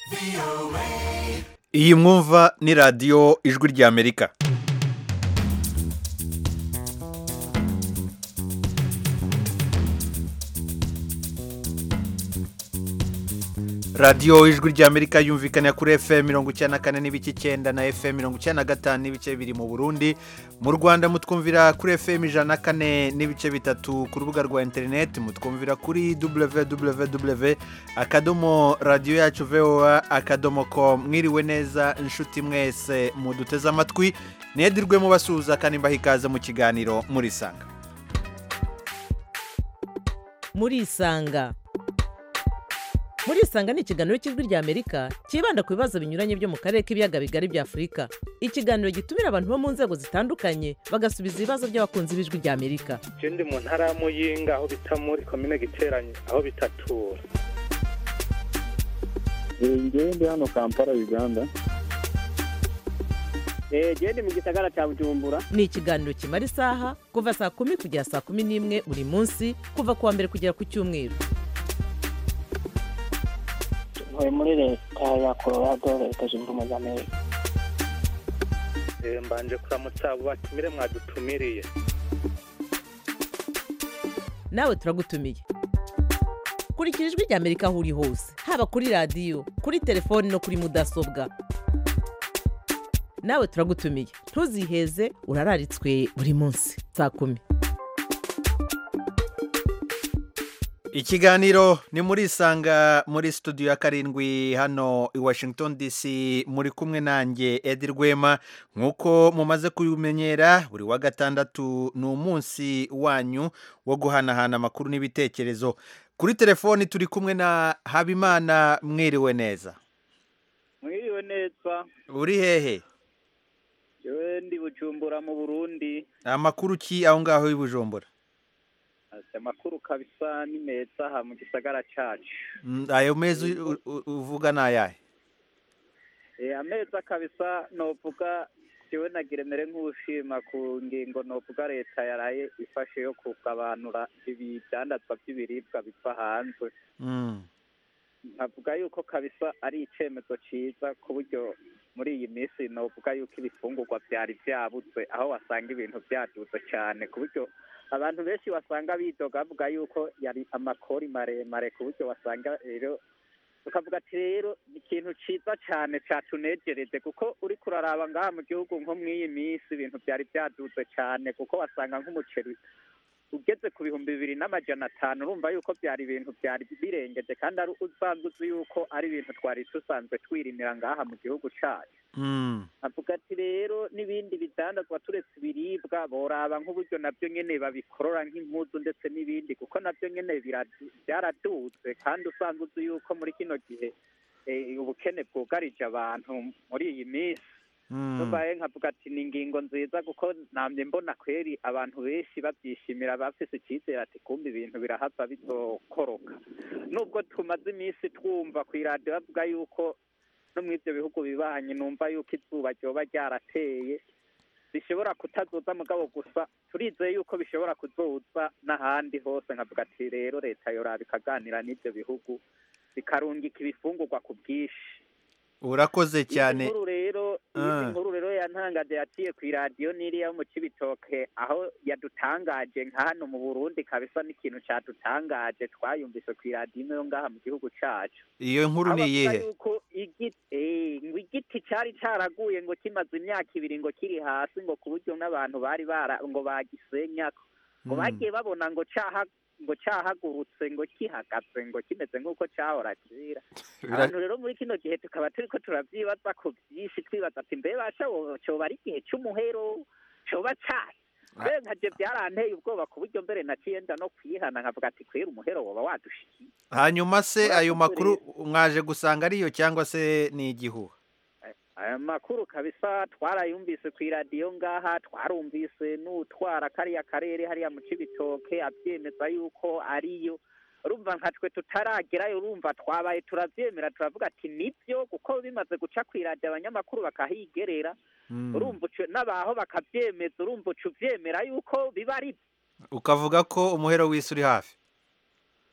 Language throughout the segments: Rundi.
iyi mwumva ni radiyo ijwi ry'amerika radiyo ijwi ry'amerika yumvikana kuri fm mirongo icyenda na kane n'ibice icyenda na fm mirongo icyenda na gatanu n'ibice bibiri mu burundi mu rwanda mutwumvira kuri fm ijana na kane n'ibice bitatu ku rubuga rwa interineti mutwumvira kuri www akadomo radiyo yacu voa akadomo com mwiriwe neza inshuti mwese muduteze amatwi nedirwe mubasuhuza kandi mbaha ikaze mu kiganiro murisanga murisanga murisanga ni ikiganiro cy'ijwi ry'amerika cyibanda ku bibazo binyuranye byo mu karere k'ibiyaga bigari bya afurika ikiganiro gitumira abantu bo mu nzego zitandukanye bagasubiza ibibazo by'abakunzi b'ijwi ry'amerika je ndi mu ntara ya muyinga aho bita muri komine giteranye aho bitatura ngewe ndi hano kampala uganda genda mu gisagara cya bujumbura ni ikiganiro kimara isaha kuva saa kumi kugera saa kumi n'imwe buri munsi kuva ku wa mbere kugera ku cyumweru ntuye muri leta ya colorado leta zunze ubumwe za amerika Eh, mbanje kuramutsa abo batumire mwadutumiriye nawe turagutumiye kurikira ijwi ry'amerika aho uri hose haba kuri radiyo kuri telefoni no kuri mudasobwa nawe turagutumiye ntuziheze urararitswe buri munsi saa kumi ikiganiro ni murisanga muri studio ya karindwi hano i washington dc muri kumwe nanjye edi rwema nk'uko mumaze kubimenyera buri wa gatandatu ni umunsi wanyu wo guhanahana amakuru n'ibitekerezo kuri telefoni turi kumwe na habimana mwiriwe neza mwiriwe neza uri hehe yewe ndi bujumbura mu burundi amakuru ki aho ngaho i bujumbura ati amakuru kabisa ni meza aha mu gisagara cyacu Mm, ayo mezi u- u- uvuga ni ayahe Eh, ameza kabisa novuga jewe nagiremere nk'ushima ku ngingo novuga leta yaraye ifashe yo kugabanura ibidandazwa by'ibiribwa biva hanze Mm. nkavuga yuko kabisa ari icyemezo cyiza ku buryo muri iyi minsi novuga yuko ibifungurwa byari byabuze aho wasanga ibintu byaduze cyane ku buryo abantu benshi wasanga bidoga bavuga yuko yari amakori maremare ku buryo wasanga rero tukavuga ati rero ni ikintu cyiza cyane cyatunejereje kuko uri kuraraba ngaha mu gihugu nko mu iyi minsi ibintu byari byaduze cyane kuko wasanga nk'umuceri ugeze ku bihumbi bibiri n'amajana atanu urumva yuko byari ibintu byari birengeje kandi ari usanzwe uzi yuko ari ibintu twari dusanzwe twirimira ngaha mu gihugu cyacu Mm. avuga ati rero n'ibindi bidandazwa turetse ibiribwa boraba nk'uburyo nabyo nyene babikorora nk'impuzu ndetse n'ibindi kuko nabyo nyene biradu- byaradutse kandi usanzwe uzi yuko muri kino gihe eh, ubukene bwugarije abantu muri iyi minsi Mm. nubaye nkavuga ati ni ingingo nziza kuko namye mbona kweri abantu benshi babyishimira bafise icyizere ati kumva ibintu birahava bizokoroka nubwo tumaze iminsi twumva ku iradiyo bavuga yuko no mu ibyo bihugu bibanye numva yuko izuba ryoba ryarateye bishobora kutazoza mugabo gusa turizeye yuko bishobora kuzoza n'ahandi hose nkavuga ati rero leta yoraba ikaganira n'ibyo bihugu bikarungika ibifungurwa ku bwinshi urakoze cyane Iyi nkuru rero Ah. iyi nkuru rero yantangaje yaciye ku iradiyo n'iriya yo mu Cibitoke aho yadutangaje nka hano mu Burundi kabisa n'ikintu cadutangaje twayumvise ku iradiyo imwe yo ngaha mu gihugu cacu iyo nkuru Aho ni bavuga iyihe yuko igiti eh, ngo igiti cari caraguye ngo kimaze imyaka ibiri ngo kiri hasi ngo ku buryo n'abantu bari bara ngo bagisenyako ngo Mm. bagiye babona ngo caha ngo cahagurutse ngo kihagaze ngo kimeze nk'uko cahora kera Bira- abantu rero muri kino gihe tukaba turiko turavyibaza ko vyinshi twibaza ati mbe basha wo- coba ari igihe c'umuhero coba cari mbe nkaje byaranteye ubwoba ku buryo mbere naciye nda no kwihana nkavuga ati kwera umuhero woba wadushikiye hanyuma se Urakoze ayo makuru rero. mwaje gusanga ariyo cyangwa se ni igihuha aya makuru kabisa twarayumvise ku iradiyo ngaha twarumvise n'utwara kariya karere hariya mu cibitoke abyemeza yuko ariyo urumva nka twe tutaragerayo urumva twabaye turavyemera turavuga ati nibyo kuko bimaze guca ku iradiyo abanyamakuru bakahigerera Mm. urumva ucu- n'abaho bakavyemeza urumva uca uvyemera yuko biba ari ukavuga ko umuhero w'isi uri hafi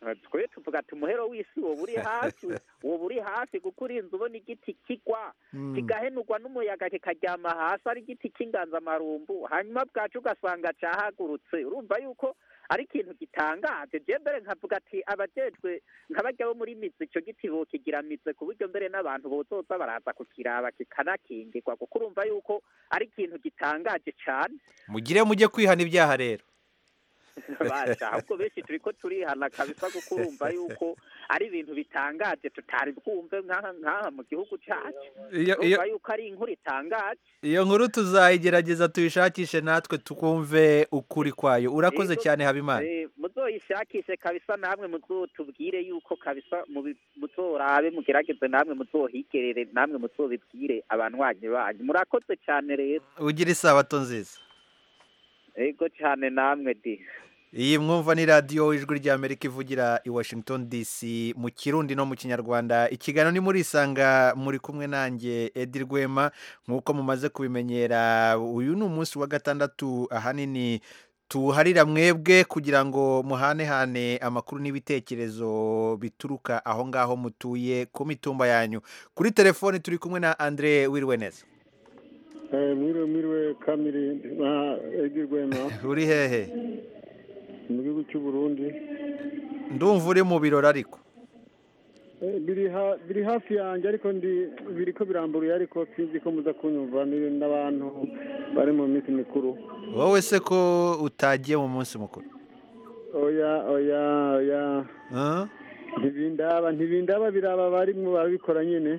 twe tuvuga ati umuhero w'isi woba uri hafi woba uri hafi kuko urinze ubona igiti kigwa Mm. kigahenurwa n'umuyaga kikaryama hasi ari igiti cy'inganzamarumbu hanyuma bwacu ugasanga cyahagurutse urumva yuko ari ikintu gitangaje je mbere nkavuga ati abajejwe nk'abajya bo muri mizi icyo giti bokigira mize ku buryo mbere n'abantu bozoza baraza kukiraba kikanakingirwa kuko urumva yuko ari ikintu gitangaje cyane mugire mujye kwihana ibyaha rero basha ahubwo benshi turi ko turihana kabisa kuko urumva yuko ari ibintu bitangaje tutari bwumve nk'aha nk'aha mu gihugu cyacu iyo iyo urumva yuko ari inkuru itangaje iyo nkuru tuzayigerageza tuyishakishe natwe tukumve ukuri kwayo urakoze Yego. cyane habimana Eh, muzoyishakishe kabisa namwe muzotubwire yuko kabisa mubi- muzorabe mugerageze namwe muzohigerere namwe muzobibwire abanywanyi banyu murakoze cyane rero ugira isabato nziza ego cyane namwe di iyi mwumva ni radiyo ijwi ry'amerika ivugira i washington dc mu kirundi no mu kinyarwanda ikiganiro ni muri isanga muri kumwe nanjye edi rwema nk'uko mumaze kubimenyera uyu ni umunsi wa gatandatu ahanini tuharira mwebwe kugira ngo muhanehane amakuru n'ibitekerezo bituruka aho ngaho mutuye ku mitumba yanyu kuri telefoni turi kumwe na andre wiriwe neza Eh, mwiriwe mwiriwe kamiri na egi rwema uri hehe mu gihugu cy'u Burundi ndumva uri mu birori ariko Eh, biri ha- biri hafi yanjye ariko ndi biriko birambuye ariko sinzi ko muza kunyumva ni n'abantu bari mu minsi mikuru wowe se ko utagiye mu munsi mukuru oya oya oya Huh? ntibindaba ntibindaba biraba barimwo babikora nyine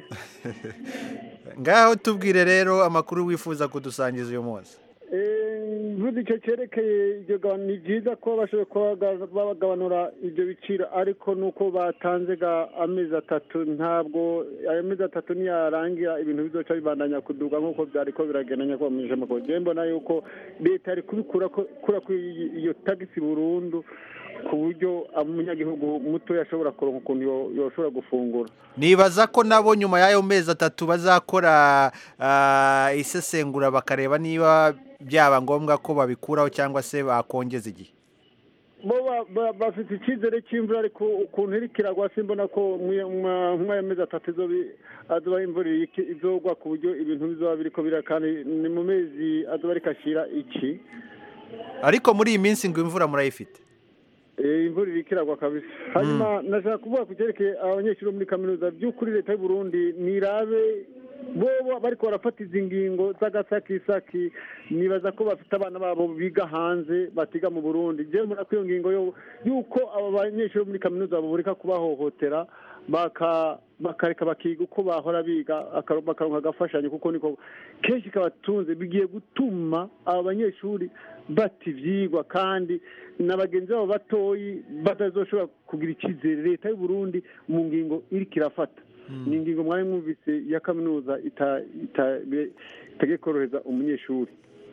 ngaho tubwire rero amakuru wifuza kudusangiza uyu munsi Eh, mvuze icyo cyerekeye iryo gabana ni byiza ko bashoboye kuba baga- bagabanura ibyo biciro ariko nuko batanze ga amezi atatu ntabwo ayo mezi atatu niyarangira ibintu bizoca bibandanya kuduga nk'uko byari ko biragenda nyakubahwa mu ijambo njyewe mbona yuko leta yari kubikura ko- kura kuri iyi- iyo tagisi burundu ku buryo umunyagihugu muto yashobora kuronka ukuntu yo- yoshobora gufungura nibaza ko nabo nyuma y'ayo mezi atatu bazakora ah, isesengura bakareba niba byaba ngombwa ko babikuraho cyangwa se bakongeza igihe bo ba- ba- bafite icyizere cy'imvura ariko ukuntu iri kiragwa simbona ko nk'ayo mezi atatu izobi- azoba imvura iriki- izogwa ku buryo ibintu bizoba biriko bira kandi ni mu mezi azoba ariko ashyira iki ariko muri iyi minsi ngo imvura murayifite Eh, imvura iriko iragwa kabisa hanyuma nashaka kuvuga ku cyerekeye abanyeshuri bo muri kaminuza by'ukuri leta y'u Burundi nirabe bo bariko barafata izi ngingo z'agasakisaki nibaza ko bafite abana babo biga hanze batiga mu burundi jewe mbona ko iyo ngingo yo yuko abo banyeshuri bo muri kaminuza babureka kubahohotera baka bakareka bakiga uko bahora biga aka- bakaronka agafashanyo kuko niko kenshi kabatunze bigiye gutuma aba banyeshuri bata ivyigwa kandi na bagenzi babo batoyi batazoshobora kugira icyizere leta y'u Burundi mu ngingo iriko irafata ni ingingo mwari mwumvise ya kaminuza ita- ita- be- itagiye korohereza umunyeshuri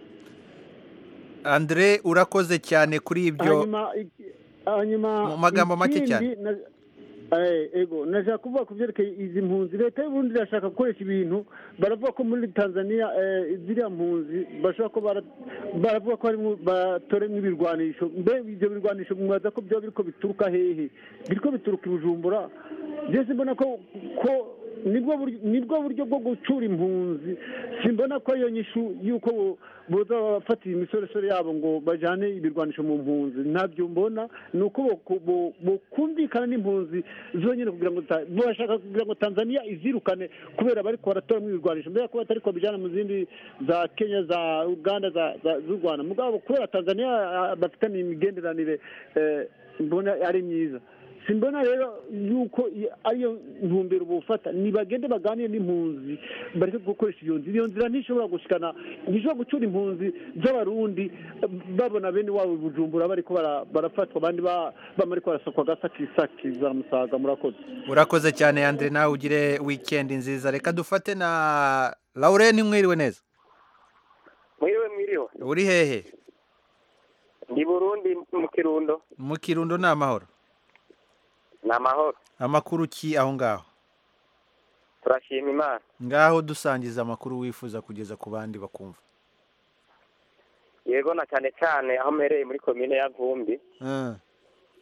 andre urakoze cyane kuri ibyo hanyuma iki- hanyuma Mu magambo make ikindi cyane. na- eh, ego nashaka kuvuga ku byerekeye izi mpunzi leta y'uburundi irashaka gukoresha ibintu baravuga ko muri tanzania eh, ziriya mpunzi bashobora ko bara- baravuga ko harimo batoremo ibirwanisho mbe ibyo birwanisho mwaza ko byaba biriko bituruka hehe biriko bituruka i bujumbura byose mbona ko ko nibwo buryo nibwo buryo bwo gucura impunzi simbona ko iyo nyishu yuko bo- boza bafatira imisoresore yabo ngo bajane ibirwanisho mu mpunzi ntabyo mbona ni uko bo- bo- bokumvikana n'impunzi zonyine kugira ngo ta- bashaka kugira ngo tanzania izirukane kubera bariko baratoramo ibirwanisho mbere ko batari kubijana mu zindi za kenya za uganda za- za- z'u rwanda mugabo kubera tanzania ah, bafitanye imigenderanire eh, mbona ari myiza simbona rero yuko i- ariyo ntumbero bufata nibagende baganire n'impunzi bareke gukoresha iyo nzira iyo nzira ntishobora gushikana ntishobora gucura impunzi z'abarundi eh, babona bene wabo i bujumbura bariko bara- barafatwa abandi ba- bama ariko barasakwa agasakisaki za musaga murakoze urakoze cyane andre nawe ugire wikendi nziza reka dufate na laurene mwiriwe neza mwiriwe mwiriwe uri hehe ndi burundi mu kirundo mu kirundo ni amahoro ni amahoro amakuru ki aho ngaho turashima imana ngaho dusangiza amakuru wifuza kugeza ku bandi bakumva yego na cyane cyane aho mpereye muri komine ya vumbi Ah,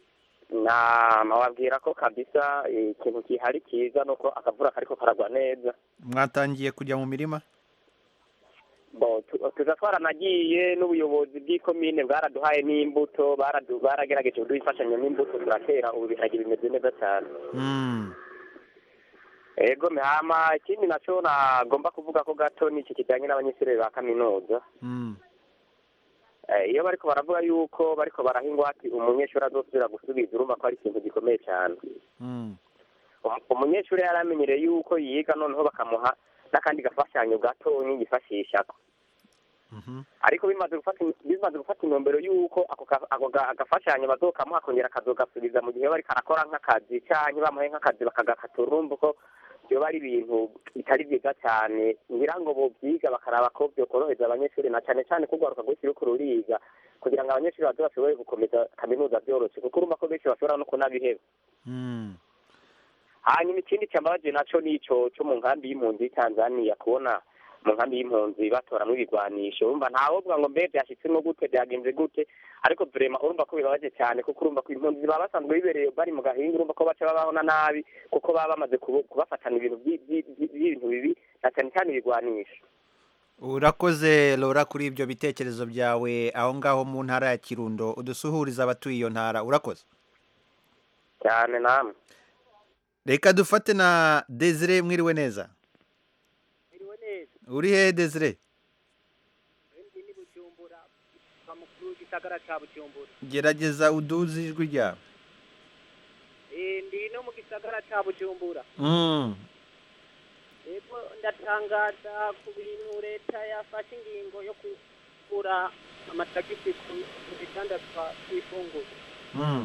na nababwira ko kabisa eh, ikintu gihari cyiza nuko akavura kariko karagwa neza mwatangiye kujya mu mirima bo tu- tuza twaranagiye n'ubuyobozi bw'ikomine bwaraduhaye n'imbuto baradu- baragerageje kuduha imfashanyo n'imbuto turatera ubu ibiharage bimeze neza cyane Mm. ego hama ikindi naco nagomba kuvuga ko gato ni iki kijanye n'abanyeshuri ba kaminuza Mm. Eh, iyo bariko baravuga yuko bariko baraha ingwate umunyeshuri azosubira gusubiza urumva ko ari ikintu gikomeye cyane Mm. Um- umunyeshuri yari amenyereye yuko yiga noneho bakamuha n'akandi gafashanyo gatonyi yifashishako Mhm. ariko bimaze gufata bimaze gufata intumbero y'uko ako ka- ako ga- agafashanyo bazokamuha akongera akazogasubiza mu gihe bariko arakora nk'akazi canke bamuhaye nk'akazi bakagakatura urumva ko vyoba ari ibintu bitari vyiza cane ngira ngo bovyiga bakaraba ko vyokoroheza abanyeshuri na cane cane kugwaruka rwinshi ruriko ruriga kugira ngo abanyeshuri baze bashobore gukomeza kaminuza vyoroshe kuko urumva ko benshi bashobora no kunabiheba Mm. hanyuma ikindi cyambabaje naco nico cyo mu nkambi y'impunzi y'Tanzania kubona mu nkambi y'impunzi batoramwo ibigwanisho urumva ntawovuga ngo mbe vyashitsemo gute vyagenze gute ariko vrema urumva ko bibabaje cyane kuko urumva ko impunzi baba basanzwe bibereye bari mu gahinga urumva ko baca babaho na nabi kuko baba bamaze kubu- kubafatana ibintu vyi- vyi- vyi- vy'ibintu bibi na cyane cyane ibigwanisho urakoze lora kuri ibyo bitekerezo byawe aho ngaho mu ntara ya kirundo udusuhuriza abatuye iyo ntara urakoze cyane namwe reka dufate na desire mwiriwe neza Iriwe neza uri hehe desire ndi ni Bujumbura kwa mukuru w'igisagara ca Bujumbura gerageza uduze ijwi ryawe eh ndi no mu gisagara ca Bujumbura Mm. yego ndatangaza ku bintu leta yafashe ingingo yo kugura amatagisi ku ku bidandazwa by'ifunguro Mm.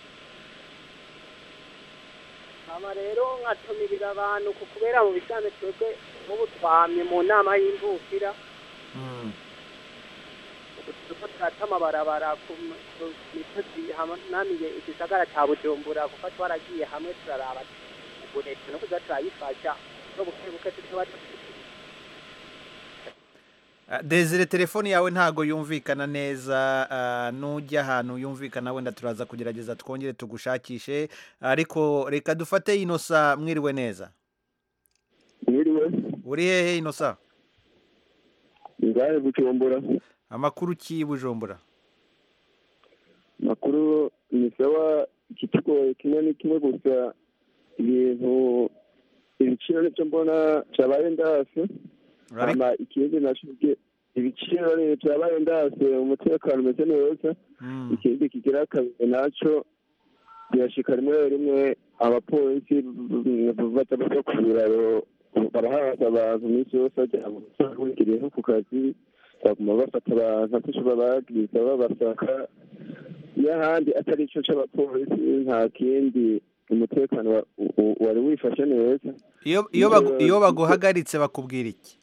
hama rero nkatumirira abantu ku kubera mu bisanzwe twebwe nk'ubu twamye mu nama y'imvukira Mm. turiko turata amabarabara ku m- ku misozi hanamiye igisagara ca bujumbura kuko twaragiye hamwe turaraba ubu leta no kuza turayifasha no buke buke tuba Ah, desire telefoni yawe ntago yumvikana neza ah, nujya ahantu yumvikana wenda turaza kugerageza twongere tugushakishe ariko reka dufate inosa mwiriwe neza mwiriwe uri hehe inosa ngahe bujumbura amakuru ki bujumbura makuru ni sawa ikitugoye kimwe ni kimwe gusa ibintu ibiciro nivyo mbona vyabaye ndase hama ikindi naco bwe- ibiciro ni vyabaye ndase umutekano umeze neza Mm. ikindi kigira kabiri naco birashika rimwe rimwe abapolisi baza bava ku biraro barahaza abantu iminsi yose bagira ngo wigiriye nko ku kazi baguma bafata abantu akenshi babagiriza babasaka iyo ahandi atari ico c'abapolisi nta kindi umutekano wa- u- wari wifashe neza iyo iyo bagu- iyo baguhagaritse bakubwira iki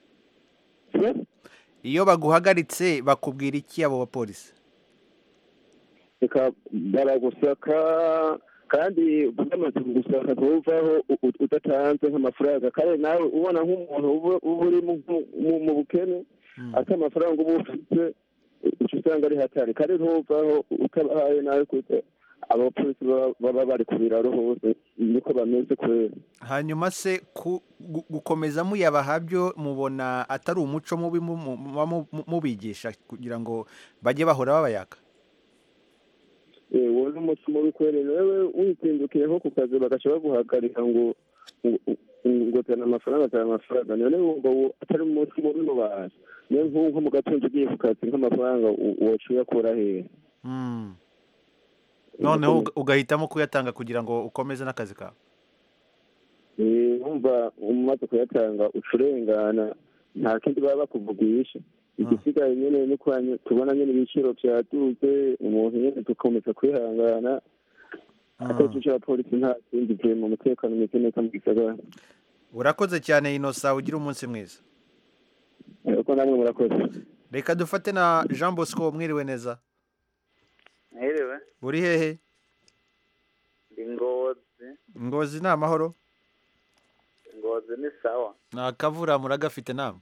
iyo baguhagaritse bakubwira iki abo bapolisi reka baragusaka kandi bamaze kugusaka ntuvaho u- u- udatanze nk'amafaranga kandi nawe ubona nk'umuntu uba uba uri mu- mu- mu bukene ati amafaranga uba ufite uca usanga ari hatari kandi ntuvaho utabahaye nawe kuko abapolisi baba- baba bari ku biraro hose niko bameze kubera hanyuma se ku- gu- gukomeza muyabaha byo mubona atari umuco mubi mu- mu- muba mu- mu- mubigisha kugira ngo bajye bahora babayaka Eh, wowe n'umuti mubi kwere wewe wizindukiye nko ku kazi bagaca baguhagarika ngo ngo- ngo tana amafaranga tana amafaranga none wumva wo atari umunsi mubi mu bantu niyo nk'ubu nko mu gatondo ugiye ku kazi nk'amafaranga u- woca uyakura hehe Mm. noneho uga- ugahitamo kuyatanga kugira ngo ukomeze n'akazi kawe Eh, wumva umaze kuyatanga uca urengana nta kindi baba bakuvugisha igisigaye nyene ni kwa nye- tubona nyene ibiciro vyaduze umuntu nyene dukomeza kwihangana atari ico abapolisi nta kindi vuye mu mutekano umeze neza mu gisagara urakoze cyane inosa ugira umunsi mwiza uko namwe murakoze reka dufate na jean bosco mwiriwe neza Mwiriwe, uri hehe ndi Ngozi. ngozi ni amahoro Ngozi ni sawa. ni akavura muragafite namwe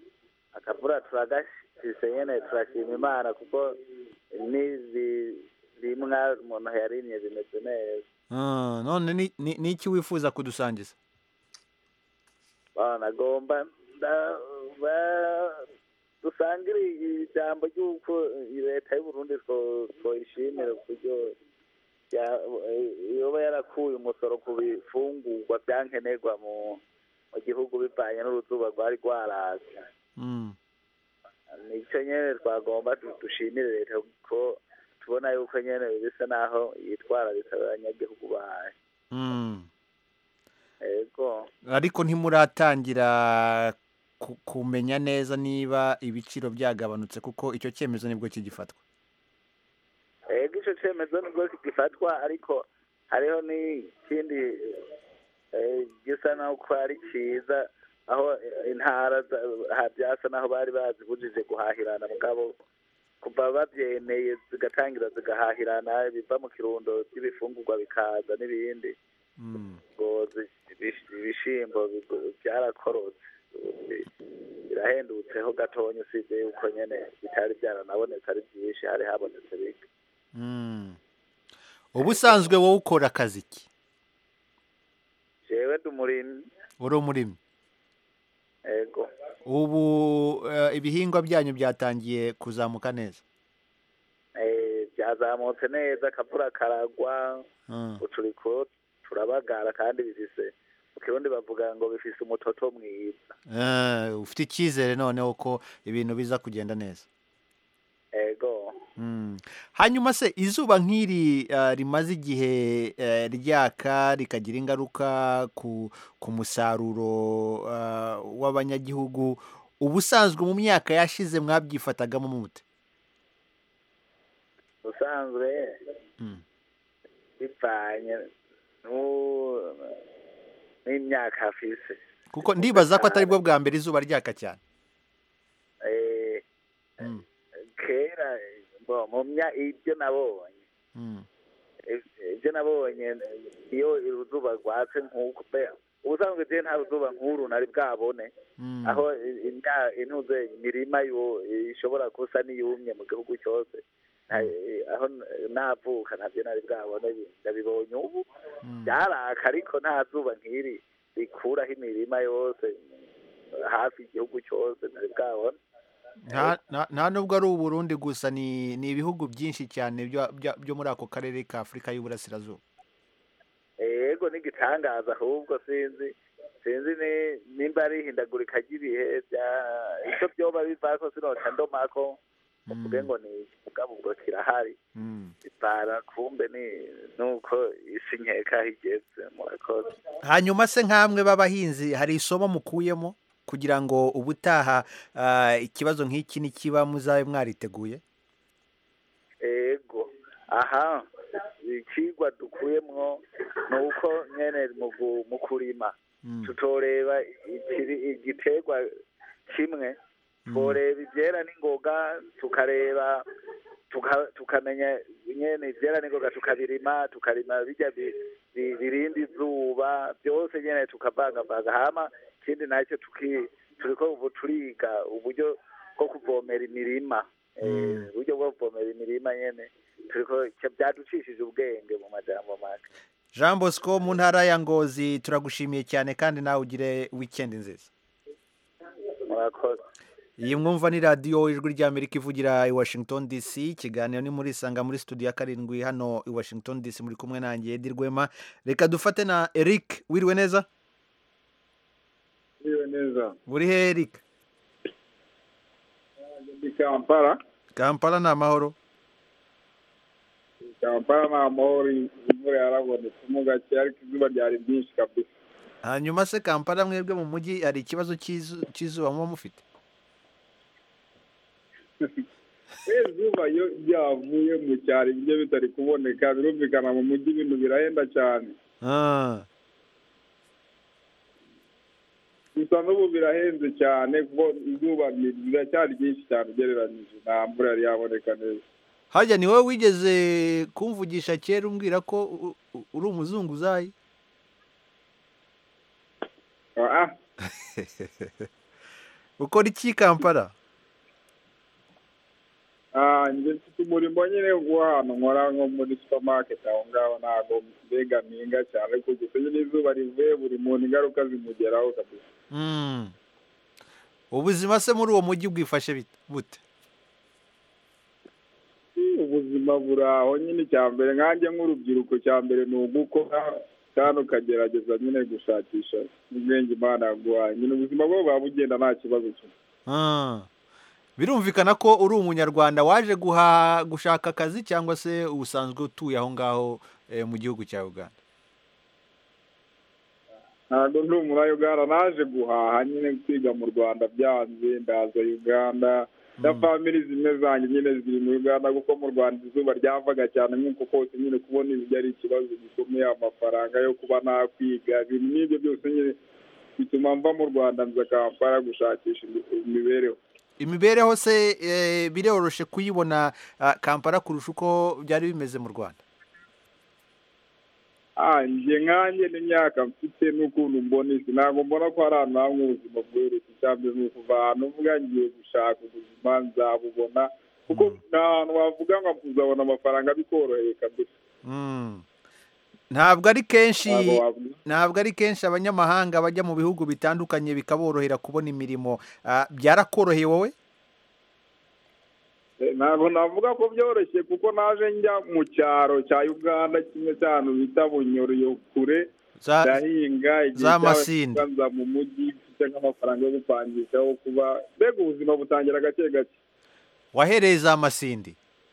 Akavura turagashise nyene turashima Imana kuko n'izi rimwa umuntu yarimye bimeze neza Ah, none ni- ni ni iki wifuza kudusangiza bana nagomba nda- ba- dusangire ijambo ry'uko leta y'u Burundi two- twoyishimira uburyo ya- yoba yarakuye umusoro ku bifungurwa byankenerwa mu mu gihugu bivanye n'uruzuba rwari rwaraza Mm. nicyo nyene twagomba du- dushimire leta kuko tubona yuko nyene bisa naho yitwararitse abanyagihugu bayo Mm. ego ariko ntimuratangira ku- kumenya neza niba ibiciro byagabanutse kuko icyo cyemezo nibwo kigifatwa ego ico cemezo nibwo gifatwa ariko hariho n'ikindi eh, gisa naho ko ari ciza aho eh, intara za- ha- vyasa naho bari bazibujije guhahirana mugabo kuva bavyemeye zigatangira zigahahirana biva mu kirundo vy'ibifungurwa bikaza n'ibindi Mm. ngo zi- ibish- ibishimbo bigo- byarakorotse bi- birahendutseho gatonya usibye yuko nyene bitari byaranabonetse ari byinshi hari habonetse bike Mm. ubusanzwe wowe ukora akazi ki jewe ndi umurimyi uri umurimyi ego ubu eh, ibihingwa byanyu byatangiye kuzamuka neza Eh, byazamutse neza akavura karagwa Mm. uturiko turabagara kandi bifise mu kirundi bavuga ngo bifise umutoto mwiza Eh, ufite icyizere noneho ko ibintu biza kugenda neza ego Mm. hanyuma se izuba nk'iri eh, rimaze igihe eh, ryaka rikagira ingaruka ku ku musaruro eh, w'abanyagihugu ubusanzwe mu myaka yashize mwabyifatagamo mute usanzwe Mm. bivanye n'u- n'imyaka afise kuko ndibaza ko atari bwo bwa mbere izuba ryaka cyane Eh, Mm. kera bo mu mya ibyo nabonye Mm. ibyo nabonye iyo uruzuba rwatse nk'uko pe ubusanzwe je nta ruzuba nk'uru nari bwabone Mm. aho i- imya- intuze imirima yo ishobora gusa n'iyumye mu gihugu cyose Nta- aho n- navuka ntabyo nari bwabone ndabibonye ubu Mm. byaraka ariko nta zuba nk'iri rikuraho imirima yose hafi igihugu cyose nari bwabone nta nta- nta nubwo ari uburundi gusa ni ni ibihugu byinshi cyane byo- byo- byo muri ako karere ka afurika y'uburasirazuba ego n'igitangaza ahubwo sinzi sinzi ni- nimba ari ihindagurika ry'ibihe bya icyo byoba bivako sinoca ndomako uvuge ngo ni iki mugabo ubwo kirahari Mm. bara kumbe ni nuko isi nkeka aho igeze murakoze hanyuma se nk'amwe b'abahinzi hari isomo mukuyemo kugira ngo ubutaha ah, ikibazo nk'iki nikiba muzabe mwariteguye ego aha ikigwa dukuyemwo ni uko nyene mu gu- mu kurima Mm. tutoreba ikiri- igiterwa kimwe tworeba ivyera n'ingoga tukareba tuka- tukamenya nyene ivyera n'ingoga tukabirima tukarima bijya bi- bi- birinda izuba byose nyene tukavangavanga hama ikindi nacyo tuki turiko ubu turiga uburyo bwo kuvomera imirima Eh, uburyo bwo kuvomera imirima nyene turiko byaducishije ubwenge mu majambo make jean bosco mu ntara ya ngozi turagushimiye cyane kandi nawe ugire wikendi nziza murakoze iyi mwumva ni radiyo ijwi ry'amerika ivugira i washington dc ikiganiro ni muri isanga muri studio ya karindwi hano i washington dc muri kumwe nanjye edi rwema reka dufate na eric wiriwe neza Iyo neza buri he eric ndi kampala kampala ni amahoro kampala ni amahoro imvura yarabonetsemo gake ariko izuba ryari ryinshi kabisa hanyuma se kampala mwebwe mu mujyi hari ikibazo cy'izu- cy'izuba muba mufite izuba iyo ryavuye mu cyaro ibiryo bitari kuboneka birumvikana mu mujyi ibintu birahenda cyane Ah, gusa n'ubu birahenze cyane kuko izuba ni- riracyari ryinshi cyane ugereranyije nta mvura yari yaboneka neza harya ni wowe wigeze kumvugisha kera umbwira ko u- u- uri umuzunguzayi ah ukora iki kampala ah, wanjye mfite umurimo nyine w'ahantu nkora nko muri supermarket aho ngaho ntabwo mbega mpinga cyane ariko gusa nyine izuba rivuye buri muntu ingaruka zimugeraho kabisa Mm. ubuzima se muri uwo mujyi bwifashe bite- bute ubuzima buri aho nyine icya mbere nkanjye nk'urubyiruko cya mbere ni ugukora kandi ukagerageza nyine gushakisha ubwenge imana yaguhaye nyine ubuzima bwo buba bugenda nta kibazo kimwe Ah. birumvikana ko uri umunyarwanda waje guha gushaka akazi cyangwa se usanzwe utuye aho ngaho eh, mu gihugu cya uganda ntabwo ndi umunyayuganda naje guhaha nyine kwiga mu rwanda byanze ndaza uganda na famili zimwe zanjye nyine ziri mu uganda kuko mu rwanda izuba ryavaga cyane nk'uko kose nyine kubona ibiryo ari ikibazo gikomeye amafaranga yo kuba nakwiga ibintu nk'ibyo byose nyine bituma mva mu rwanda nza kampala gushakisha imi- imibereho imibereho se eh, biroroshe kuyibona ah, kampala kurusha uko byari bimeze mu rwanda ah njye nkanjye n'imyaka mfite n'ukuntu mbona isi ntabwo mbona ko hari ahantu hamwe ubuzima bworoshye cyangwa ni ukuva ahantu uvuga ngiye gushaka ubuzima nzabubona kuko nta hantu wavuga ngo uzabona amafaranga bikoroheye kabisa Mm. ntabwo ari kenshi Ntabwo wavuga. ntabwo ari kenshi abanyamahanga bajya mu bihugu bitandukanye bikaborohera kubona imirimo Ah, byarakoroheye wowe Eh, ntabwo navuga ko byoroshye kuko naje njya mu cyaro cya uganda kimwe cy'ahantu bita bunyoro kure Za- ndahinga igihe za cyabaye Masindi. nza mu mujyi mfite nk'amafaranga yo gupangisha wo kuba mbega ubuzima butangira gake gake wahereye za masindi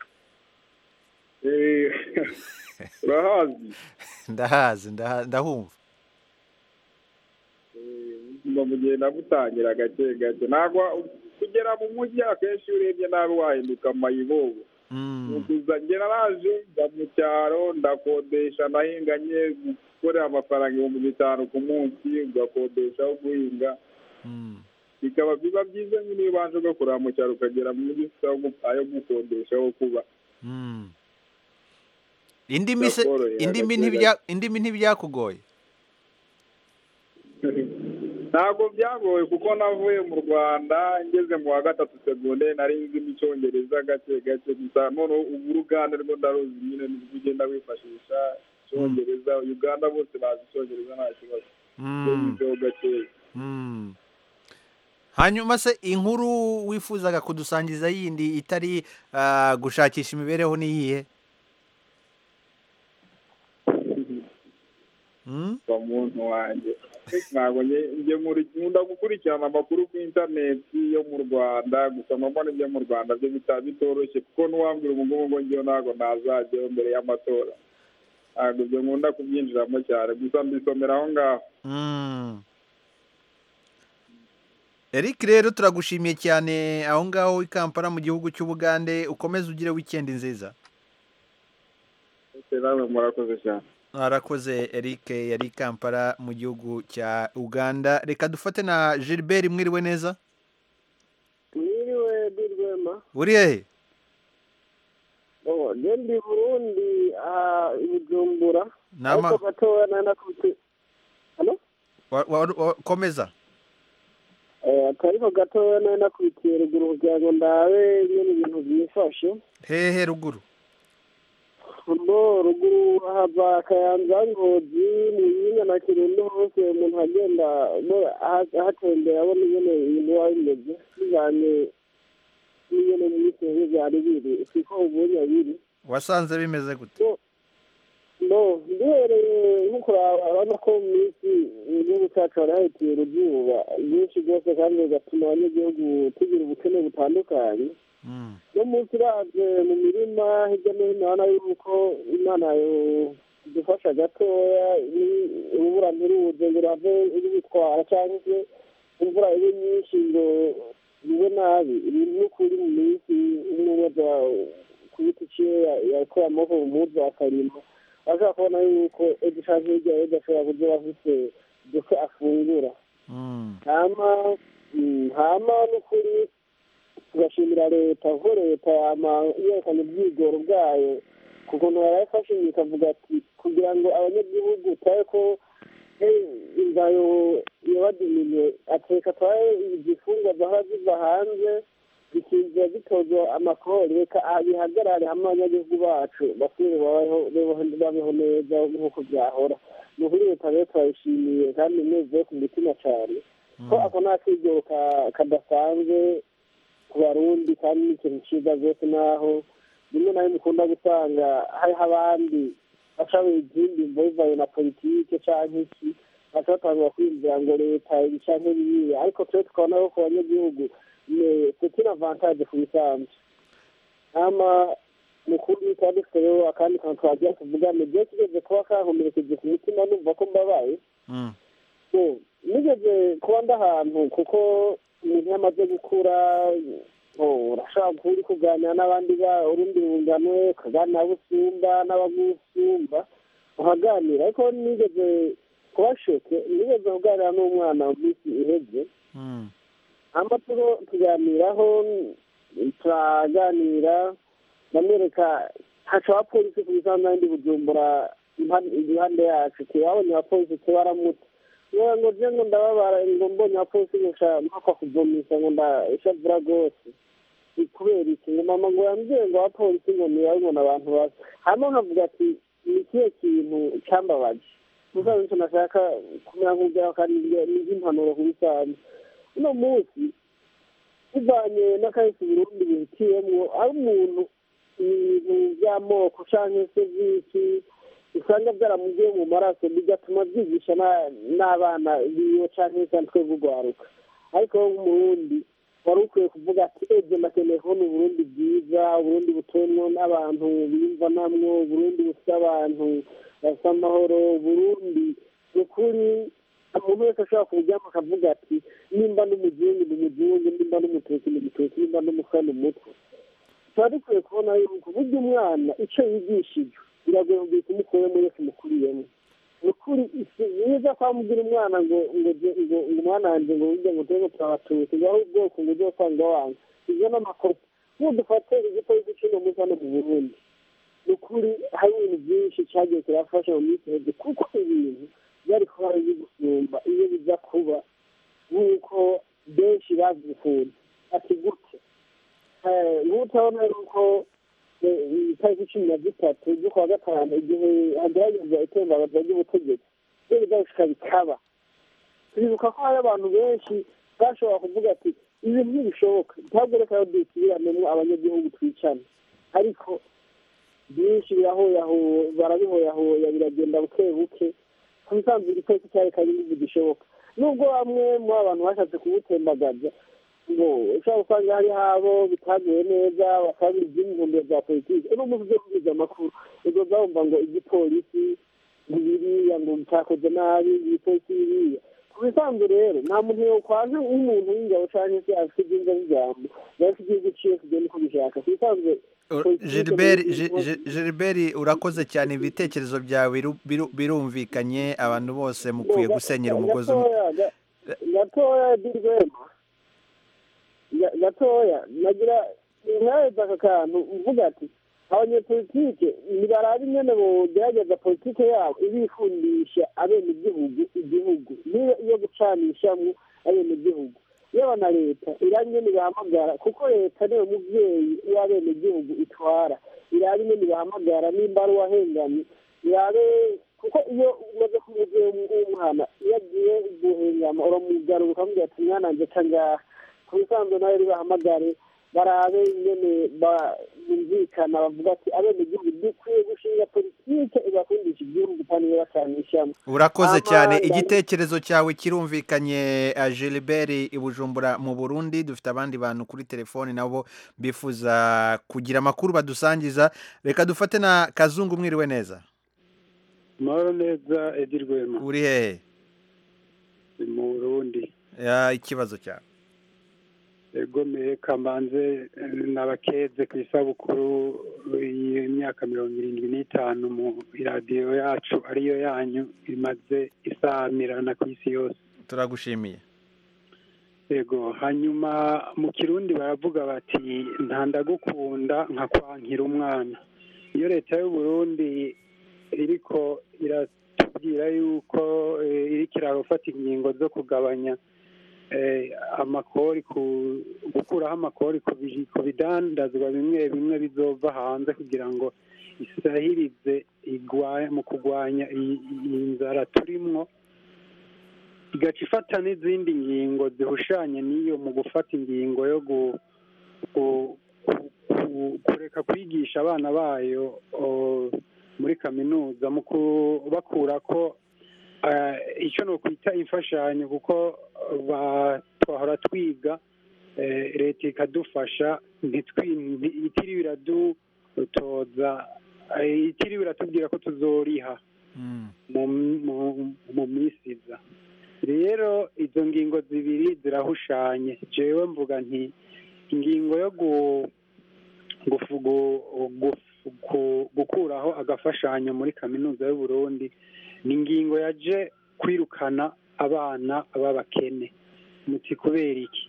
Eh, urahazi ndahazi ndaha- ndahumva ubuzima bugenda butangira gake gake ntabwo kugera mu mujyi akenshi iyo urebye nabi wahinduka amayibobo Mm. ukuza ngera naje njya mu cyaro ndakodesha nahinganye gukorera amafaranga ibihumbi bitanu ku munsi ugakodesha aho guhinga Mm. bikaba biba byiza nyine iyo ubanje ugakorera mu cyaro ukagera mu mujyi ufite aho gu- ayo gukodesha aho kuba Mm. indimi se Byakoroheye indimi hagati ntibya indimi ntibyakugoye ntabwo byagoye kuko navuye mu rwanda ngeze mu wa gatatu segonderi nari nzimo icyongereza gake gake gusa noneho ubu uruganda rwo ndaruzi nyine nibwo ugenda wifashisha icyongereza uganda bose bazi icyongereza nta kibazo Mm. Iyo wizeho gakeya Mm. hanyuma se inkuru wifuzaga kudusangiza yindi itari ah, gushakisha imibereho ni iyihe Mm? wa muntu wanjye ntabwo njye- njye muri- nkunda gukurikirana amakuru ku interineti yo mu rwanda gusa mbona ibyo mu rwanda byo bitaba bitoroshye kuko n'uwambwira ubu ngubu ngo njyewe ntabwo nazajyayo mbere y'amatora ntabwo ibyo nkunda kubyinjiramo cyane gusa mbisomera aho ngaho Mm. Eric rero turagushimiye cyane aho ngaho i Kampala mu gihugu cy'Ubugande ukomeze ugire weekend nziza Ese namwe murakoze cyane arakoze Eric yari i Kampala mu gihugu cya Uganda reka dufate na Gilbert mwiriwe neza mwiriwe birwema uri hehe oh je ndi burundi aha i bujumbura Nama- ariko gatoya nari nakubise hano Wa- wa- wa- komeza eh akariko gatoya nari nakubitiye ruguru kugira ngo ndabe nyene ibintu byifashe hehe ruguru mbo ruguru hava akayanza ngozi muyinga na kirundo hose umuntu agenda bo aha- ahatembera abona ingene ibintu biba bimeze bijanye n'ingene mu minsi iheze vyari biri siko ubunya biri wasanze bimeze gute no duhereye nko kuraba urabona ko mu minsi igihugu cyacu hari hahitiye uruzuba rwinshi rwose kandi bigatuma abanyagihugu tugira ubukene butandukanye Mm. no munsi uravye mu mirima hirya no hino urabona yuko imana yodufasha gatoya ni- urubura ntiruze ngo rurave rubitwara cyangwa se imvura ibe nyinshi ngo bibe nabi ibintu n'ukuri mu minsi umwe aza ku biti ciwe yakora amaboko mu muzi akarima ashobora kubona yuko ejo canke hirya ejo ashobora kuzoba afise duke afungura Mm. hama mm, hama n'ukuri tugashimira leta kuko leta yama yerekana ubwigoro bwayo ku kuntu yarayifashe ikavuga ati kugira ngo abanyagihugu turabe ko eh, inzara yo- yobadiminiye ateka turabe izifungwa zahora ziva hanze bikiza bitozwa amakori reka bihagarare hamwe abanyagihugu bacu basubire babeho babeho neza nk'uko byahora ni ukuri leta rero turayishimiye kandi nezewe ku mutima cyane ko ako nta kiryo kadasanzwe ku barundi kandi ni ikintu cyiza rwose naho rimwe na rimwe ukunda gusanga hariho abandi baca izindi mvo bivaye na politike cyangwa iki baca batangura kwinjira ngo leta ibi canke biriya ariko twe tukabona ko ku banyagihugu c'est une avantage ku bisanzwe hama mukuru kandi dufite rero akandi kantu twagira tuvugane gihe kigeze kuba kankomerekeje ku mutima numva ko mbabaye nigeze kuba ndahantu kuko umuntu iyo amaze gukura urashobora kuba uri kuganira n'abandi urundi rungano ukaganira abo usumba n'abagusumba uhaganira ariko nigeze kuba shoke nigeze kuganira n'umwana mu minsi iheze hama tuganiraho turaganira ndamwereka haca abapolisi ku bisanzwe n'indi bujumbura impande yacu tubabonye abapolisi tubaramuta yewe ngo je ngo ndababara ngo mbonye abapolisi gusa mpakwa kuvomisa ngo ndashavura rwose kubera iki ngo mama ngo yambwiye ngo abapolisi ngo nibabibona abantu basa hama nkavuga ati ni ikihe kintu cambabaje musaza nico nashaka kumera nk'ubwiraho kandi ni nk'impanuro ku bisanzwe uno munsi bivanye n'akahise burundi bihitiyemwo ari umuntu ibintu by'amoko canke se vy'iki usanga byaramugiye mu maraso bigatuma byigisha n'abana biwe canke se twebwe urwaruka ariko wo nk'umurundi wari ukwiye kuvuga ati ejo nakeneye kubona uburundi bwiza uburundi butemwo n'abantu biyumva namwo uburundi bufite abantu bafite amahoro uburundi ni ukuri umuntu wese ashobora kubujyamo akavuga ati nimba n'umuzungu ni umuzungu nimba n'umututsi ni umututsi nimba n'umutwe ni umutwe tuba dukwiye kubona yuko burya umwana icyo yigishijwe biragoye kugira umukuremo yose umukuriyemo ni ukuri byiza kwamubwira umwana ngo ngo ngo umwana wanjye ngo burya ngo turebe turabatutsi ngo aho ubwoko ngo ujye usanga wanga ibyo ni amakosa nk'ubu dufate igipolisi cy'uno munsi hano mu burundi ni ukuri hari ibintu byinshi cyagiye kirafasha mu minsi iheze kuko ibintu byari kuba bibi gusumba iyo bijya kuba nk'uko benshi bazifunze ati gute nk'utabona yuko itariki cumi na zitatu z'ukwa gatanu igihe hageragezwa itembabaza ry'ubutegetsi iyo bizagushika bikaba turibuka ko hari abantu benshi bashobora kuvuga ati ibintu ntibishoboka ntabwo reka yo dusubiranemo abanyagihugu twicana ariko byinshi birahoyahoya barabihoyahoya biragenda buke buke ku bisanzwe igipolisi cyarekanye n'ibintu gishoboka nubwo bamwe mu abantu bashatse kubutembagaza ngo ushobora gusanga hariho abo bitaguye neza bakabira izindi ntumbero za politiki uno munsi ujya kubwiza amakuru ubwo bwumva ngo igipolisi biriya ngo cyakoze nabi igipolisi biriya ku bisanzwe rero nta muntu yokwaje nk'umuntu w'ingabo cyangwa se afite ibyumva by'ijambo biba bifite igihugu ciwe kugenda uko bishaka ku bisanzwe Gilbert urakoze cyane ibitekerezo byawe birumvikanye abantu bose mukwiye gusenyera umugozi umwe gatoya dirwema gatoya nagira nkareza aka kantu mvuga ati abanyepolitike nibarabe nyene bogerageza politike yabo ibifundisha abenegihugu igihugu niyo iyo gucanishamwo abenegihugu yaba na leta irabe nyene bahamagara kuko leta niyo muvyeyi w'abenegihugu itwara irabe nyene bahamagara nimba ari uwahengamye irabe kuko iyo umaze kumuvyeyi w'umwana iyo agiye guhengama uramugarura ukamubwira ati mwana nje ca ngaha ku bisanzwe nawe ribahamagare barabe nyene bumvikana bavuga ati abenegihugu dukwiye gushinga politike ibakundisha igihugu kandi ibacanishamo urakoze cyane igitekerezo cyawe kirumvikanye Gilbert i Bujumbura mu Burundi dufite abandi bantu kuri telefoni nabo bifuza kugira amakuru badusangiza reka dufate na kazungu mwiriwe neza mahoro neza edi rwema uri hehe mu burundi ikibazo cyawe egomeye kamanze n'abakeze ku isabukuru y'imyaka mirongo irindwi n'itanu mu iradiyo yacu ariyo yanyu imaze isamirana ku isi yose turagushimiye yego hanyuma mu kirundi baravuga bati ntandagukunda nka kwankira umwana iyo leta y'uburundi iriko iratubwira yuko iriko irafata ingingo zo kugabanya eh, amakori ku gukuraho amakori ku bi- ku bidandazwa bimwe bimwe bizova hanze kugira ngo isahirize igwa- mu kurwanya iyi iyi nzara turimwo igaca ifata n'izindi ngingo zihushanye n'iyo mu gufata ingingo yo gu- gu- ku- kureka kwigisha abana bayo o, muri kaminuza mu kubakura ko eh, icyo ni ukwita imfashanyo kuko ba- twahora twiga eh, leta ikadufasha ntitwi- nti- itiriwe iradutoza eh, itiriwe iratubwira ko tuzoriha mu mu- mu minsi iza rero izo ngingo zibiri zirahushanye jewe mvuga nti ingingo yo gu- gufu- gu- gufu- ku- gukuraho agafashanyo muri kaminuza y'u Burundi ni ingingo yaje kwirukana abana b'abakene muti kubera iki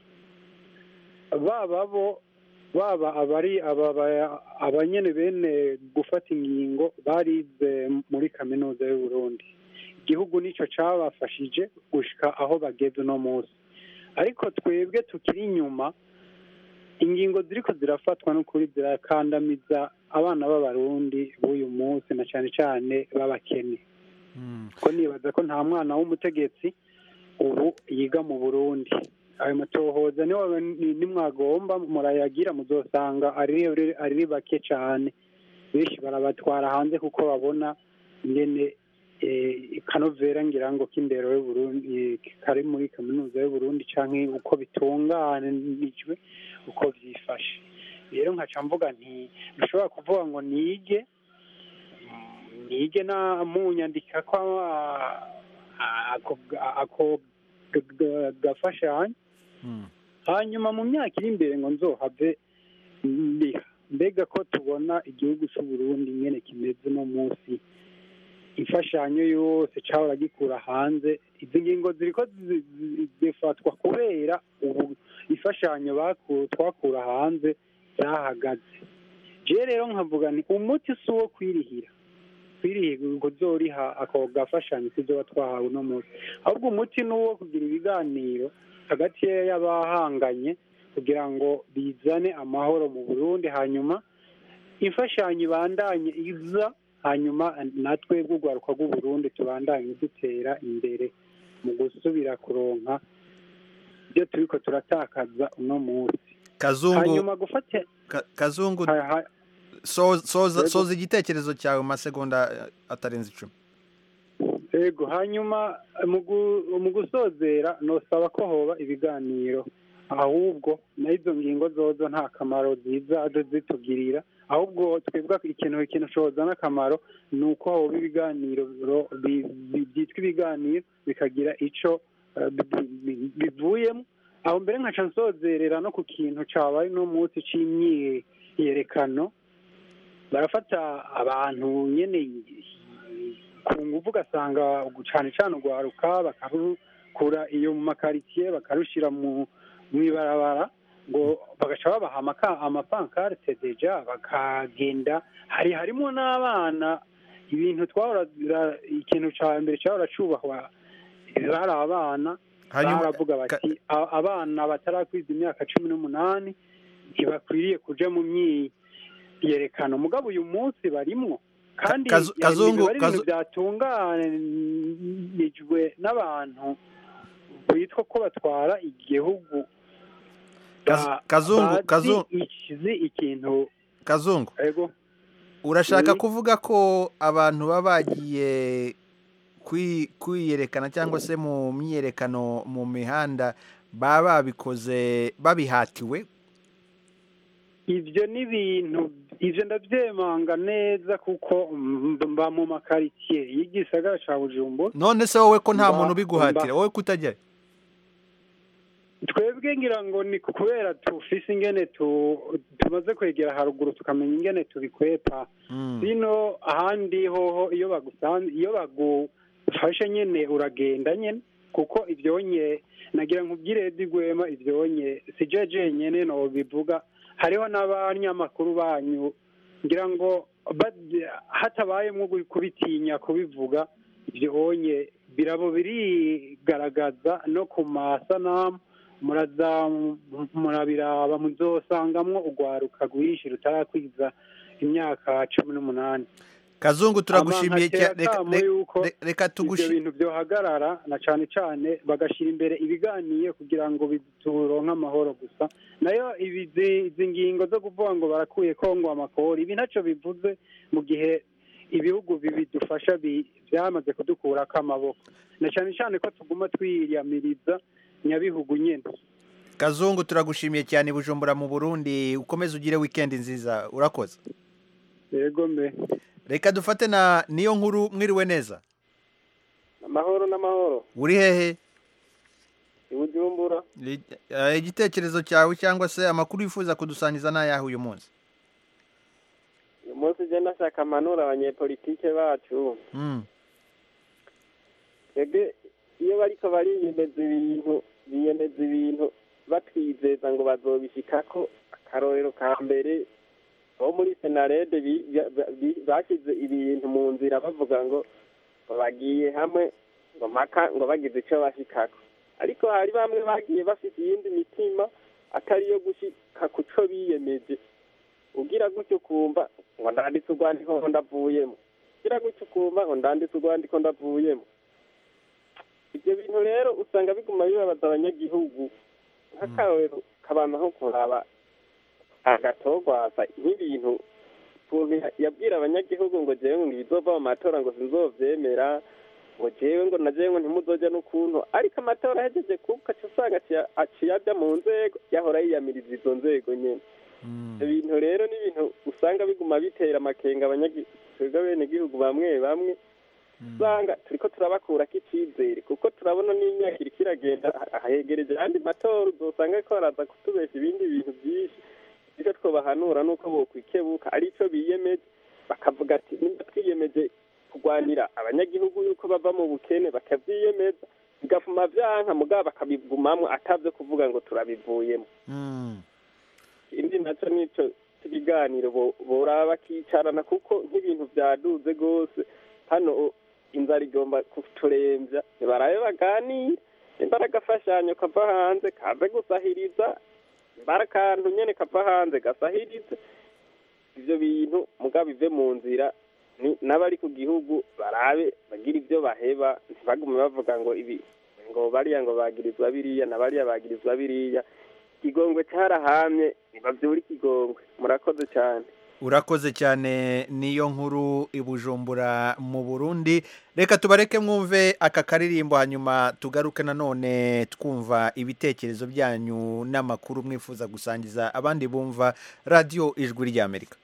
baba bo baba abari ababa- abanyene bene gufata ingingo barize muri kaminuza y'u Burundi igihugu nico cabafashije gushika aho bageze uno munsi ariko twebwe tukiri inyuma ingingo ziriko zirafatwa n'ukuri zirakandamiza abana b'abarundi b'uyu munsi na cane cane b'abakene ko nibaza ko nta mwana w'umutegetsi ubu yiga mu burundi ayo matohoza niwe nimwagomba murayagira muzosanga ari ari bake cane benshi barabatwara hanze kuko babona ingene eh, kanovera ngira ngo k'indero y'uburundi kari muri kaminuza y'uburundi canke uko bitunganijwe uko vyifashe rero nkaca mvuga nti ntushobora kuvuga ngo nige nige na munyandika ko ah, ako ako g- g- gafashanyo hanyuma mu myaka iri imbere ngo nzohave ndiha mbega ko tubona igihugu cy'u Burundi nyene kimeze no munsi imfashanyo yose cahora gikura hanze izi ngingo ziriko zi- zi- zifatwa kubera ubu imfashanyo baku- twakura hanze zahagaze je rero nkavuga ni umuti si uwo kwirihira kwirihira kuzoriha ako gafashanyo sivyo twahawe uno munsi ahubwo umuti ni uwo kugira ibiganiro hagati y'abahanganye kugira ngo bizane amahoro mu burundi hanyuma imfashanyo ibandanye iza hanyuma natwe bw'urwaruka rw'uburundi tubandanye dutera imbere mu gusubira kuronka ibyo turiko turatakaza uno munsi kazungu hanyuma gufata Ka- kazungu Ha- ha- so- soza Yego. soza igitekerezo cyawe mu masegonda eh, atarenze icumi yego hanyuma mu gu- mu gusozera nosaba ko hoba ibiganiro ahubwo na izo ngingo zozo nta kamaro ziza zitugirira ahubwo twebwe ikintu ikintu cozana akamaro ni uko hoba ibiganiro ro- bi- bi- byitwa ibiganiro bikagira ico eh, bi- bi- bivuyemo aho mbere nkaca nsozerera no ku kintu cabaye no munsi c'imyiyerekano barafata abantu nyene ku nguvu ugasanga cane cane urwaruka bakarukura iyo mu makaritsiye bakarushira mu mw'ibarabara ngo bagaca babaha amaka- amapankarte deja bakagenda hari harimo n'abana ibintu twahora bira- ikintu ca mbere cahora cubahwa bari abana Hanyuma- baravuga bati "A- abana batarakwiza imyaka cumi n'umunani ntibakwiriye kuja mu myiyerekano mugabo uyu munsi barimwo kandi Kazu- yani Kazungu, biba ari ibintu Kazu- byatunganijwe n'abantu bitwa ko batwara igihugu Kaz- ba- Kazungu, bazi Kazu- ikizi ikintu kazungu ego urashaka Oui. kuvuga ko abantu baba bagiye kwi- kwiyerekana cyangwa se mu myiyerekano mu mihanda baba babikoze babihatiwe ibyo ni ibintu ibyo ndabyemanga neza kuko mb- mba mu makaritsiye y'igisagara ca bujumbura none se wowe ko nta Mba- muntu ubiguhatira mba- wowe kutajyayo twebwe ngira ngo ni kubera tufise ingene tu- tumaze kwegera haruguru tukamenya ingene tubikwepa bino ahandi hoho iyo bagusanze iyo bagufashe nyene uragenda nyene kuko ivyonye nagira nkubwire Edi Rwema ivyonye si je jenyene no bivuga hariho n'abanyamakuru banyu ngira ngo bad- hatabayemwo gu- kubitinya kubivuga ivyonye birabo birigaragaza no ku masanamu muraza mu- murabiraba muzosangamwo urwaruka rwinshi rutarakwiza imyaka cumi n'umunani kazungu turagushimiye Ama nkatera cyane reka- akamo reka- yuko re- reka ibyo tugushi bintu byohagarara na cyane cyane bagashyira imbere ibiganiye kugira ngo turonke amahoro gusa nayo ibi zi- izi ngingo zo kuvuga ngo barakuye kongo amakori ibi ntacyo bivuze mu gihe ibihugu bidufasha bi- byamaze kudukurako amaboko na cyane cyane ko tuguma twiyamiriza nyabihugu nyine kazungu turagushimiye cyane i bujumbura mu burundi ukomeze ugire wikendi nziza urakoze yego mbe reka dufate na niyo nkuru mwiriwe neza amahoro n'amahoro uri hehe i bujumbura I- eh, igitekerezo cyawe cyangwa se amakuru wifuza kudusangiza ni ayahe uyu munsi uyu munsi ugenda ashaka amanura abanyepolitike bacu Mm. twebwe iyo bariko bariyemeza ibintu biyemeza ibintu batwizeza ngo bazobishikako akarorero ka mbere bo muri senarede bi- ba- bi- bashyize ibintu mu nzira bavuga ngo ngo bagiye hamwe ngo mpaka ngo bagize icyo bashikako ariko hari bamwe bagiye bafite iyindi mitima atari iyo gushika ku co biyemeje ugira gutyo ukumva ngo ndanditse urwandiko ngo ndavuyemo ugira gutyo ukumva ngo ndanditse urwandiko ndavuyemo ibyo bintu rero usanga biguma bibabaza abanyagihugu nk'akarorero kabanza nko kuraba agatogwasa nk'ibintu ukuntu yabwira abanyagihugu ngo jewe ngo ibizova mu matora ngo sinzovyemera ngo jewe ngo na jewe ngo ntimuzoja n'ukuntu ariko amatora ahejeje kuba ugaca usanga aciye- aciye aja mu nzego yahora yiyamiriza izo nzego nyene ibyo bintu rero ni ibintu usanga biguma bitera amakenga abanyagi- twebwe abenegihugu bamwe bamwe usanga turiko turabakurako icizere kuko turabona n'imyaka iriko iragenda ahegereje ayandi matora uzosanga ariko baraza kutubesha ibindi bintu byinshi icyo twobahanura ni uko bokwikebuka ari cyo biyemeje bakavuga ati nimba twiyemeje kurwanira abanyagihugu yuko bava mu bukene bakavyiyemeza bigafuma vyanka mugabo bakabigumamwo atavyo kuvuga ngo turabivuyemo ikindi naco nico ibiganiro bo- boraba bakicarana kuko nk'ibintu vyaduze rwose hano o- inzara igomba kuturemvya ntibarabe baganire nimba ari agafashanyo kava hanze kaze gusahiriza nimba ari akantu nyene kava hanze gasahirize ivyo bintu mugabo bive mu nzira ni- n'abari ku gihugu barabe bagira ivyo baheba ntibagume bavuga ngo ibi ngo bariya ngo bagirizwa biriya na bariya bagirizwa biriya ikigongwe carahamye nibavyura ikigongwe murakoze cyane urakoze cyane niyo nkuru i bujumbura mu burundi reka tubareke mwumve aka karirimbo hanyuma tugaruke nanone twumva ibitekerezo byanyu n'amakuru mwifuza gusangiza abandi bumva radiyo ijwi ry'amerika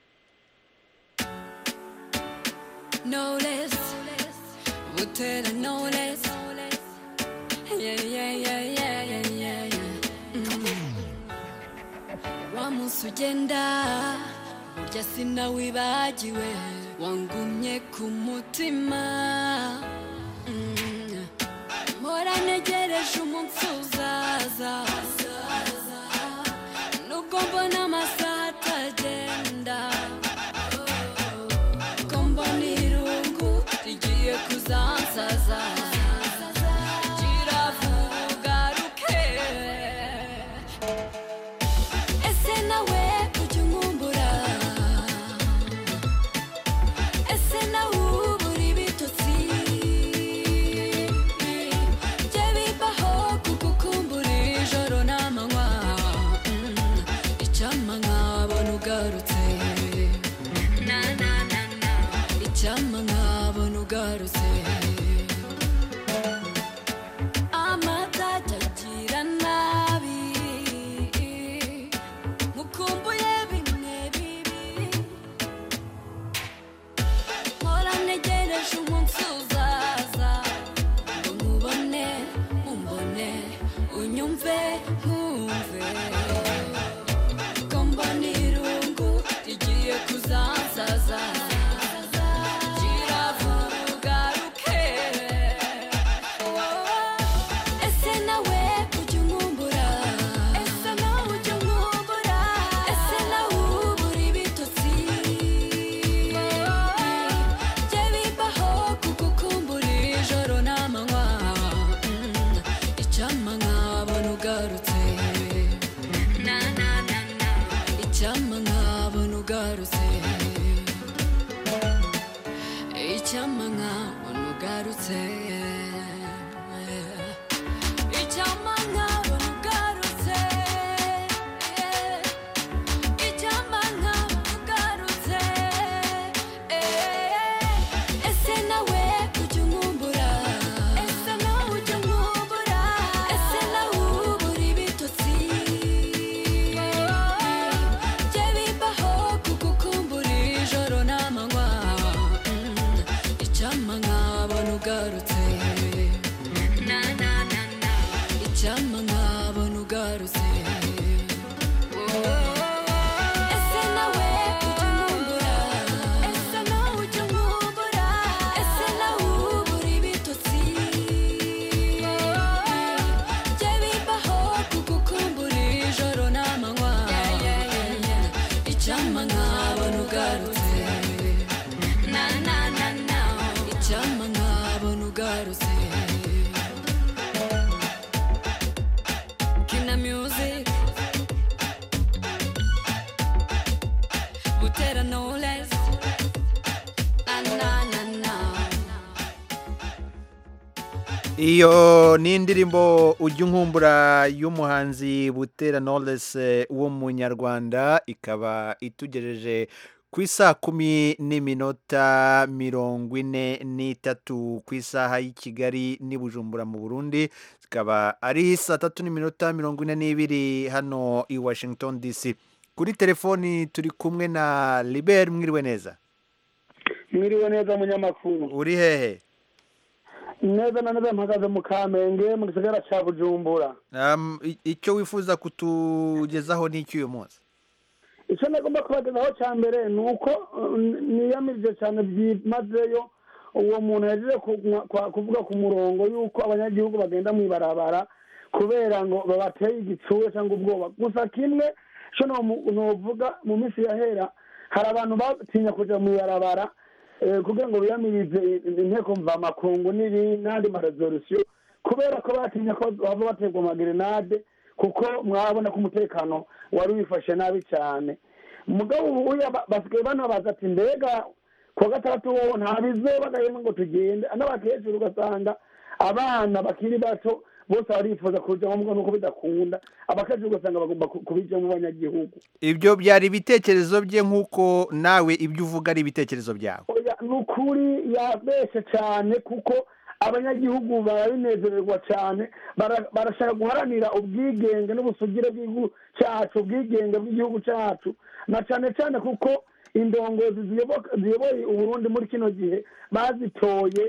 no less. We'll tell her no less. Yeah, yeah, yeah, yeah, yeah, yeah, yeah. Mm. Wa munsi ugenda burya sinawibagiwe wangumye ku mutima Mm. mpora ntegereje umunsi uzaza nubwo mbona amasaha atagenda ko mbona irungu rigiye kuzansaza kiravuga ugaruke ese nawe ujya unkumbura ese nawe ubura ibitotsi jye bibaho kugukumbura ijoro n'amanywa Mm, icyampa nkabona ugarutse na na na na icyampa nkabona ugarutse amatajya agira nabi mukumbuye bimwe bibi mpora ntegereje umunsi uzaza ngo nkubone umbone unyumve nkumve ko mbona irungu rigiye kuzansaza kiravuga ruke ese nawe ujya unkumbura ese nawe ujya unkumbura ese nawe ubura ibitotsi jye bibaho kugukumbura ijoro n'amanywa Mm, icyampa nkabona uga ugarutse na na na na icyampa nkabona ugarutse icyampa nkabona ugarutse icyampa nkabona ugarutse icyampa nkabona ugarutse ese nawe ujya unkumbura ese nawe ujya unkumbura ese nawe ubura ibitotsi jye bibaho kugukumbura ijoro n'amanywa Mm, icyampa nkabona ugarutse na na na na icyampa nkabona ugarutse ese nawe ujya unkumbura ese nawe ujya unkumbura ese nawe ubura ibitotsi jye bibaho kugukumbura ijoro n'amanywa icyampa nkabona ugarutse na na na na icyampa nkabona ugarutse kina music butera knowless na na na na iyo ni indirimbo ujya unkumbura y'umuhanzi butera knowless w'umunyarwanda ikaba itugejeje ku isaa kumi n'iminota mirongo ine n'itatu ku isaha y'i kigali n'i bujumbura mu burundi zikaba ari saa tatu n'iminota mirongo ine n'ibiri hano i washington dc kuri telefoni turi kumwe na libert mwiriwe neza mwiriwe neza munyamakuru uri hehe neza na neza mpagaze mu kamenge mu gisagara cya bujumbura Um, i- icyo wifuza kutugezaho ni iki uyu munsi icyo nagomba kubagezaho cya mbere ni uko uh, niyamirije cyane byimazeyo uwo muntu yagiye ku- kwa- kuvuga ku murongo y'uko abanyagihugu bagenda mu ibarabara kubera ngo babateye igitsure cyangwa ubwoba gusa kimwe cyo nomu- novuga mu minsi yahera hari abantu batinya kujya mu ibarabara eh, kugira ngo biyamirize inteko mvamakungu n'ibindi n'andi maresolisiyo kubera ko batinya ko bava baterwa amagerenade kuko mwabona ko umutekano wari wifashe nabi cyane mugabo ubu ya- basigaye banabaza ati mbega kuwa gatandatu wowe nta bizoba gahema ngo tugende n'abakecuru ugasanga abana bakiri bato bose barifuza kujyamo mbwa nuko bidakunda abakecuru ugasanga bagomba ku- kubijyamo abanyagihugu ibyo byari ibitekerezo bye nk'uko nawe ibyo uvuga ari ibitekerezo byawe Oya, ni ukuri yabeshe cyane kuko abanyagihugu barabinezererwa cyane bara- barashaka guharanira ubwigenge n'ubusugire bw'igihugu cyacu ubwigenge bw'igihugu cyacu na cyane cyane kuko indongozi ziyoboka- ziyoboye uburundi muri kino gihe bazitoye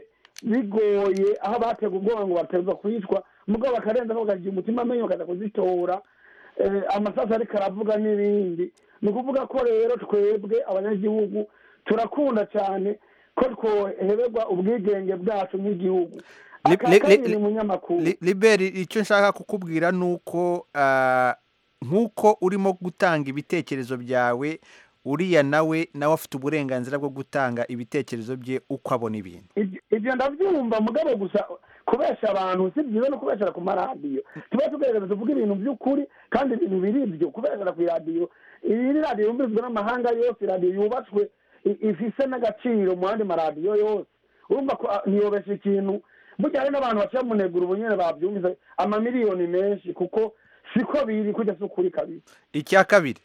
bigoye aho batega ubwoba ngo baterwa kwicwa mugabo bakarenza bakagira umutima amenyo bakaza kuzitora eh, amasasu ariko aravuga n'ibindi ni ukuvuga ko rero twebwe abanyagihugu turakunda cyane ko twohererwa ubwigenge bwacu nk'igihugu Li- aka li- kabiri li- munyamakuru Li- liberi icyo nshaka kukubwira ni uko ah, nk'uko urimo gutanga ibitekerezo byawe uriya nawe nawe afite uburenganzira bwo gutanga ibitekerezo bye uko abona ibintu Ibyo- ibyo ndabyumva mugabo gusa kubesha abantu si byiza no kubeshera ku maradiyo tuba tugerageza tuvuga ibintu by'ukuri kandi ibintu biri ibyo kubeshera ku iradiyo iyi ni radiyo yumvizwa n'amahanga yose iradiyo yubatswe i- ifise n'agaciro mu yandi maradiyo yose urumva ko ah, ntiyobesha ikintu burya hari n'abantu baciye mu negura ubu nyine babyumvise amamiliyoni menshi kuko siko biri kujya si ukuri kabisa icya kabiri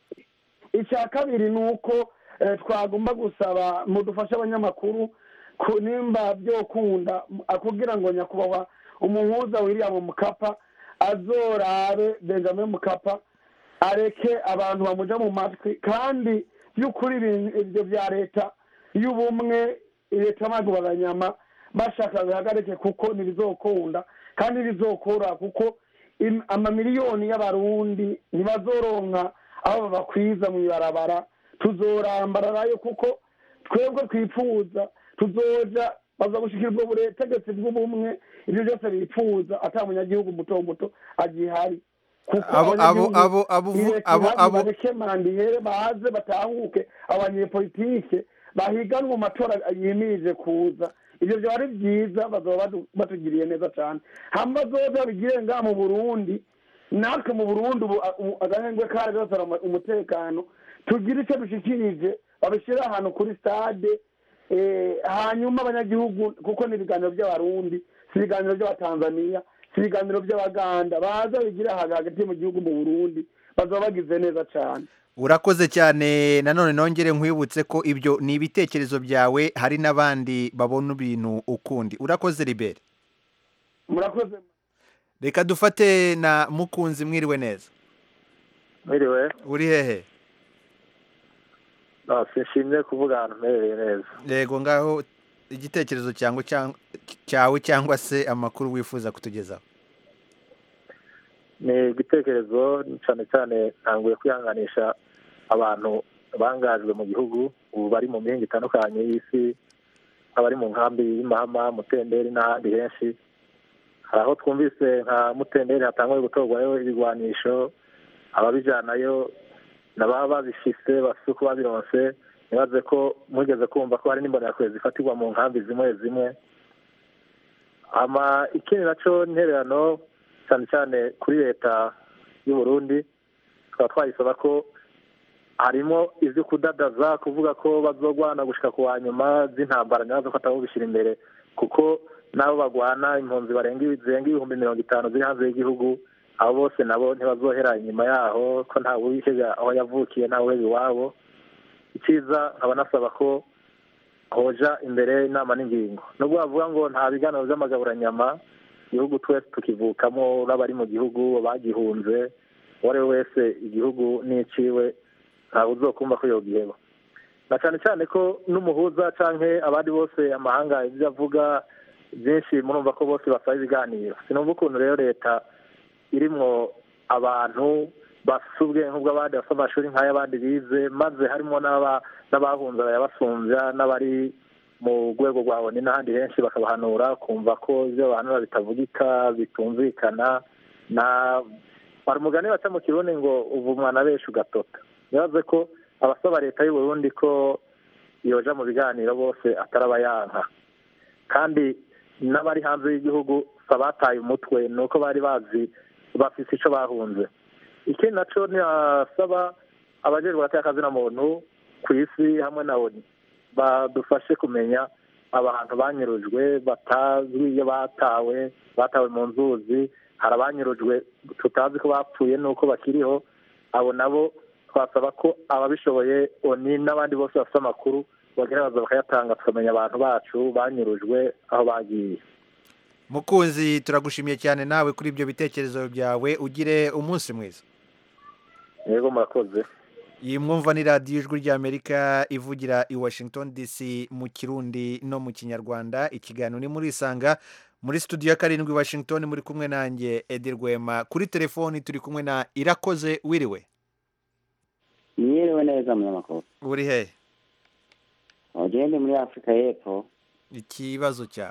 icya kabiri ni uko eh, twagomba gusaba mudufashe abanyamakuru ku- nimba byokunda m- kugira ngo nyakubahwa umuhuza william mukapa azorabe benjamin mukapa areke abantu bamuja mu matwi kandi by'ukuri ibintu ibyo bya leta y'ubumwe leta y'amagabanyama bashaka bihagarike kuko ntibizokunda kandi ntibizokora kuko im- amamiliyoni y'abarundi ntibazoronka aho babakwiza mu ibarabara tuzorambararayo kuko twebwe twifuza tuzoja baza gushikira ubwo butegetsi bw'ubumwe ibyo byose bifuza ata munyagihugu muto muto agihari kuko Abo- abo- abanyagihugu abo- abo- ireka abo- ihari, abo- bareke mandihere baze batahuke abanyepolitike bahiganwe mu matora yimirije kuza ibyo byaba ari byiza bazaba batu- batugiriye neza cyane hama bazoza babigire ngaha mu burundi natwe mu burundi ubu a- ubu agahengwe kari gasara umu- umutekano tugire icyo dushikirije babishyire ahantu kuri stade eh, hanyuma abanyagihugu kuko ni ibiganiro by'abarundi si ibiganiro by'abatanzaniya si ibiganiro by'abaganda baza bigire aha hagati mu gihugu mu burundi bazaba bagize neza cyane urakoze cyane nanone nongere nkwibutse ko ibyo ni ibitekerezo byawe hari n'abandi babona ibintu ukundi urakoze ribere murakoze reka dufate na mukunzi mwiriwe neza mwiriwe uri hehe no sinshimye kuvuga ahantu mperereye neza yego ngaho igitekerezo cyangwa cyang- cyawe cyangwa se amakuru wifuza kutugezaho ni igitekerezo cyane cyane ntanguye kwihanganisha abantu bangajwe mu gihugu ubu bari mu mihinga itandukanye y'isi abari mu nkambi y'imahama mutenderi n'ahandi henshi hari aho twumvise nka mutenderi hatanguye gutorwayo ibigwanisho ababijyanayo n'ababa babifise bafite uko babironse ntibaze ko mugeze kumva ko hari n'imbonerakure zifatirwa mu nkambi zimwe zimwe ama ikindi nacyo intererano cyane cyane kuri leta y'u Burundi tukaba twayisaba ko harimo ibyo kudadaza kuvuga ko bazogwana gushika ku wa nyuma z'intambara nyazo ko atabubishyira imbere kuko n'abo bagwana impunzi barenga zirenga ibihumbi mirongo itanu ziri hanze y'igihugu abo bose nabo ntibazohera inyuma yaho ko nta wiheba aho yavukiye nta wiheba iwabo icyiza nkaba nasaba ko hoja imbere inama n'ingingo nubwo bavuga ngo nta biganiro by'amagaburanyama igihugu twese tukivukamo n'abari mu gihugu bagihunze uwo ari we wese igihugu n'iciwe ntawe uzokumva ko yogiheba na cyane cyane ko n'umuhuza cyangwa abandi bose amahanga ibyo avuga byinshi murumva ko bose basaba ibiganiro sinumva ukuntu rero leta irimwo abantu bafite ubwenge nk'ubw'abandi bafite amashuri nk'ay'abandi bize maze harimo n'aba- n'abahunze bayabasumbya n'abari mu rwego rwa oni n'ahandi henshi bakabahanura kumva ko ibyo bahanura bitavugika bitumvikana na hari umugani baca mu kirundi ngo uva umwana benshi ugatota bibaze ko abasaba leta y'u Burundi ko yoja mu biganiro bose atarabayanka kandi n'abari hanze y'igihugu si abataye umutwe ni uko bari bazi bafise icyo bahunze ikindi nacyo ntiyasaba abajejwe abateka muntu ku isi hamwe na oni badufashe kumenya abantu banyurujwe batazwi iyo batawe batawe mu nzuzi hari abanyurujwe tutazi ko bapfuye n'uko bakiriho abo nabo twasaba ko ababishoboye oni n'abandi bose bafite amakuru bagerageza bakayatanga tukamenya abantu bacu banyurujwe aho bagiye mukunzi turagushimiye cyane nawe kuri ibyo bitekerezo byawe ugire umunsi mwiza yego murakoze iyi mwumva ni radiyo ijwi ry'amerika ivugira i washington dc mu kirundi no mu kinyarwanda ikiganiro ni muri isanga muri studio ya karindwi washington muri kumwe nanjye edi rwema kuri telefoni turi kumwe na irakoze wiriwe mwiriwe neza munyamakuru uri hehe ugende muri afurika y'epfo ikibazo cyawe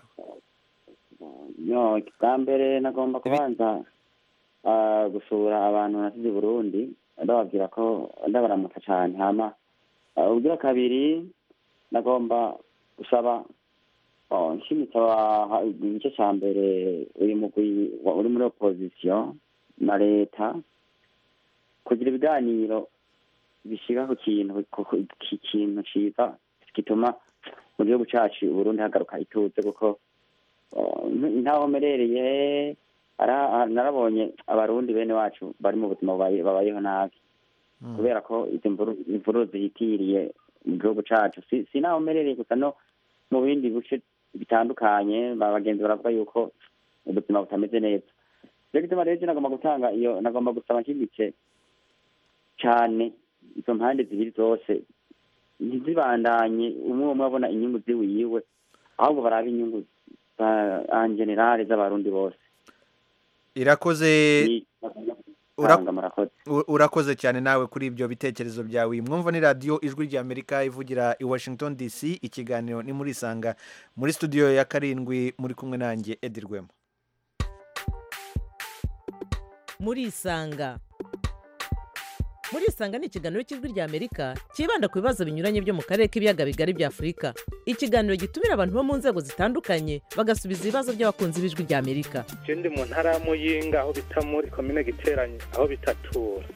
no bwa mbere nagomba kubanza ah, gusura abantu nasize i burundi ndababwira ko ndabaramutsa cyane hama ah, ubugira kabiri nagomba gusaba oh, nshimitse aba- igice cya mbere uri mugwi wa- uri muri opozisiyo na leta kugira ibiganiro bishyira ku kintu ku- ku- ki- kintu cyiza gituma mu gihugu cyacu uburundi hagaruka ituze kuko oh, ntaho mperereye ara- narabonye abarundi bene wacu bari mu buzima bubaye- babayeho nabi kubera ko izi mvuru- imvururu zihitiriye mu gihugu cyacu si si naho mperereye gusa no mu bindi bice bitandukanye ba bagenzi baravuga yuko ubuzima butameze neza rero gituma rero nagomba gutanga iyo nagomba gusaba nshyigikiye cyane izo mpande zibiri zose ntizibandanye umwe umwe abona inyungu ziwiwe ahubwo barabe inyungu za en generale z'abarundi bose irakoze Ura- Tanga, murakoze U- urakoze cyane nawe kuri ibyo bitekerezo byawe mwumva ni radiyo ijwi ry'amerika ivugira i washington dc ikiganiro ni muri isanga muri studio ya karindwi muri kumwe nanjye edi rwema muri isanga murisanga ni ikiganiro cy'ijwi rya amerika cyibanda ku bibazo binyuranye byo mu karere k'ibiyaga bigari bya afurika ikiganiro gitumira abantu bo mu nzego zitandukanye bagasubiza ibibazo by'abakunzi b'ijwi rya amerika je ndi mu ntara ya muyinga aho bita muri komine giteranye aho bitatura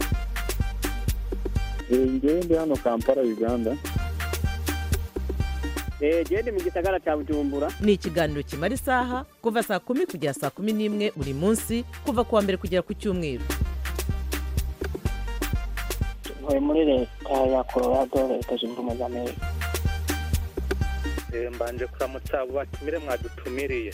ngewe ndi hano kampala uganda gende mu gisagara cya bujumbura ni ikiganiro kimara isaha kuva saa kumi kugera saa kumi n'imwe buri munsi kuva ku wa mbere kugera ku cyumweru ntuye muri leta ya colorado leta zunze ubumwe za amerika Eh, mbanje kuramutsa abo batumire mwadutumiriye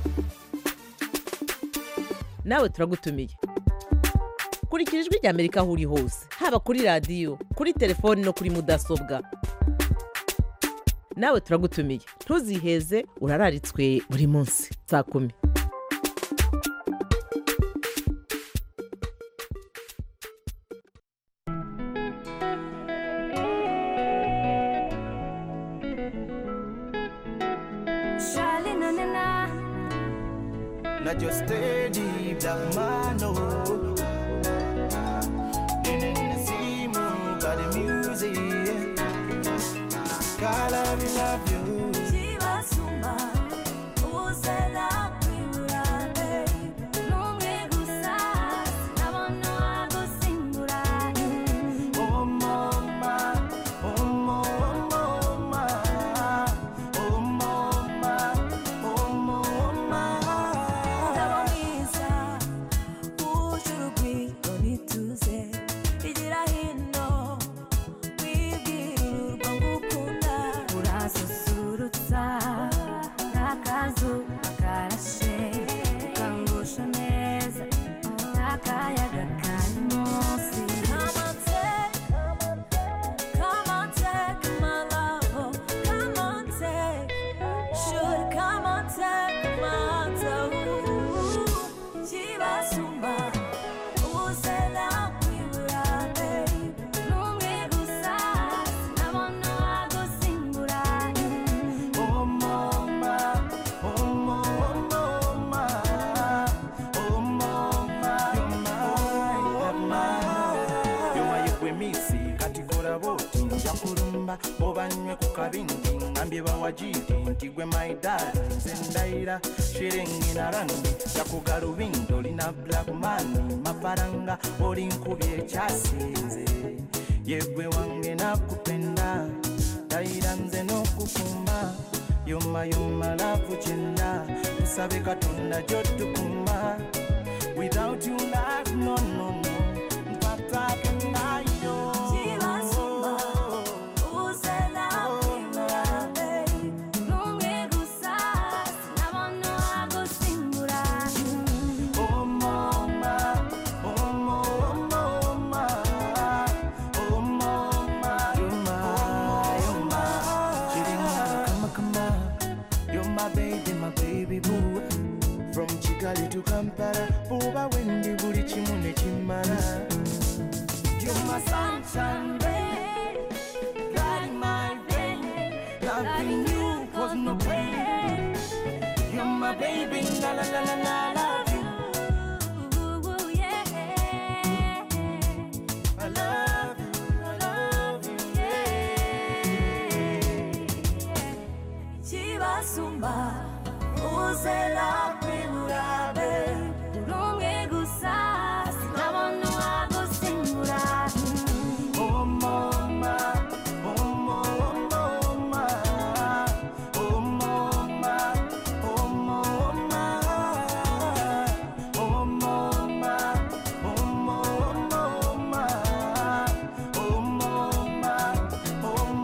nawe turagutumiye kurikira ijwi rya amerika aho uri hose haba kuri radiyo kuri telefoni no kuri mudasobwa nawe turagutumiye ntuziheze urararitswe buri munsi saa kumi Charlie, na na na. Not your steady black man, no. Simu, got the music. God, I love you. Chibasumba, uzela kwiburabe. Numwe gusa, sinabona wagusimbura. Oh, mama, oh, mama, oh, mama, oh, mama. Umugabo mwiza, wuje urugwiro n'ituze. Igira hino, wibwira urwo ngukunda. Urasusurutsa, n'akazuba karashe. Ukangusha neza, n'akayaga kari munsi. Come on, take, come on, take my love. Come on, take. Should come on, take my toe. Chibasumba, uzela kwibura, baby. Numwe gusa, sinabona wagusimbura. Oh, mama, oh, mama, oh, mama, you're mine, you're my gwemisi katikora boti nja kulumba obanywe ku kabindi ngambye bawajiri nti gwe maidali nze ndayira shiringi na rangi jakuga lubindo lina black mani mafaranga oli nkubye ekyasinze yegwe wange nakupenda ndayira nze n'okukuma yoma yoma lavu kyenda tusabe katonda gyotukuma without you life no no no mpatake nayo Chibasumba, uzela kwibura, baby. Numwe gusa, sinabona wagusimbura. Oh mama, oh mama, oh mama, you're my, you're my, Chiringa, kama kama, you're my baby, my baby boo. From Kigali to Kampala, buba wendi buli kimu ne kimala. You're my sunshine, baby, light my day. Loving you cause no pain. You're my baby, la la la la la, love you. I love you, I love you, Chibasumba, uzela kwibura, baby. Numwe gusa, sinabona wagusimbura. Oh mama, oh mama, oh mama, oh mama, oh mama, oh mama, oh mama, oh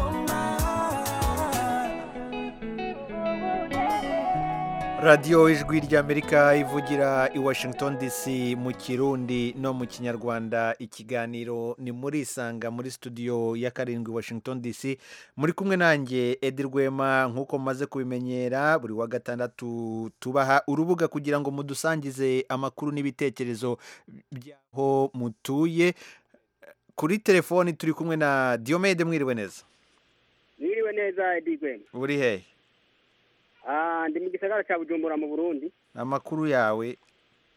radiyo ijwi ry'amerika ivugira i washington dc mu kirundi no mu kinyarwanda ikiganiro ni muri isanga muri studio ya karindwi washington dc muri kumwe nanjye edi rwema nk'uko mumaze kubimenyera buri wa gatandatu tubaha urubuga kugira ngo mudusangize amakuru n'ibitekerezo by'aho mutuye kuri telefoni turi kumwe na diyomede mwiriwe neza mwiriwe neza edi rwema uri hehe Ah, ndi mu gisagara cya bujumbura mu burundi amakuru yawe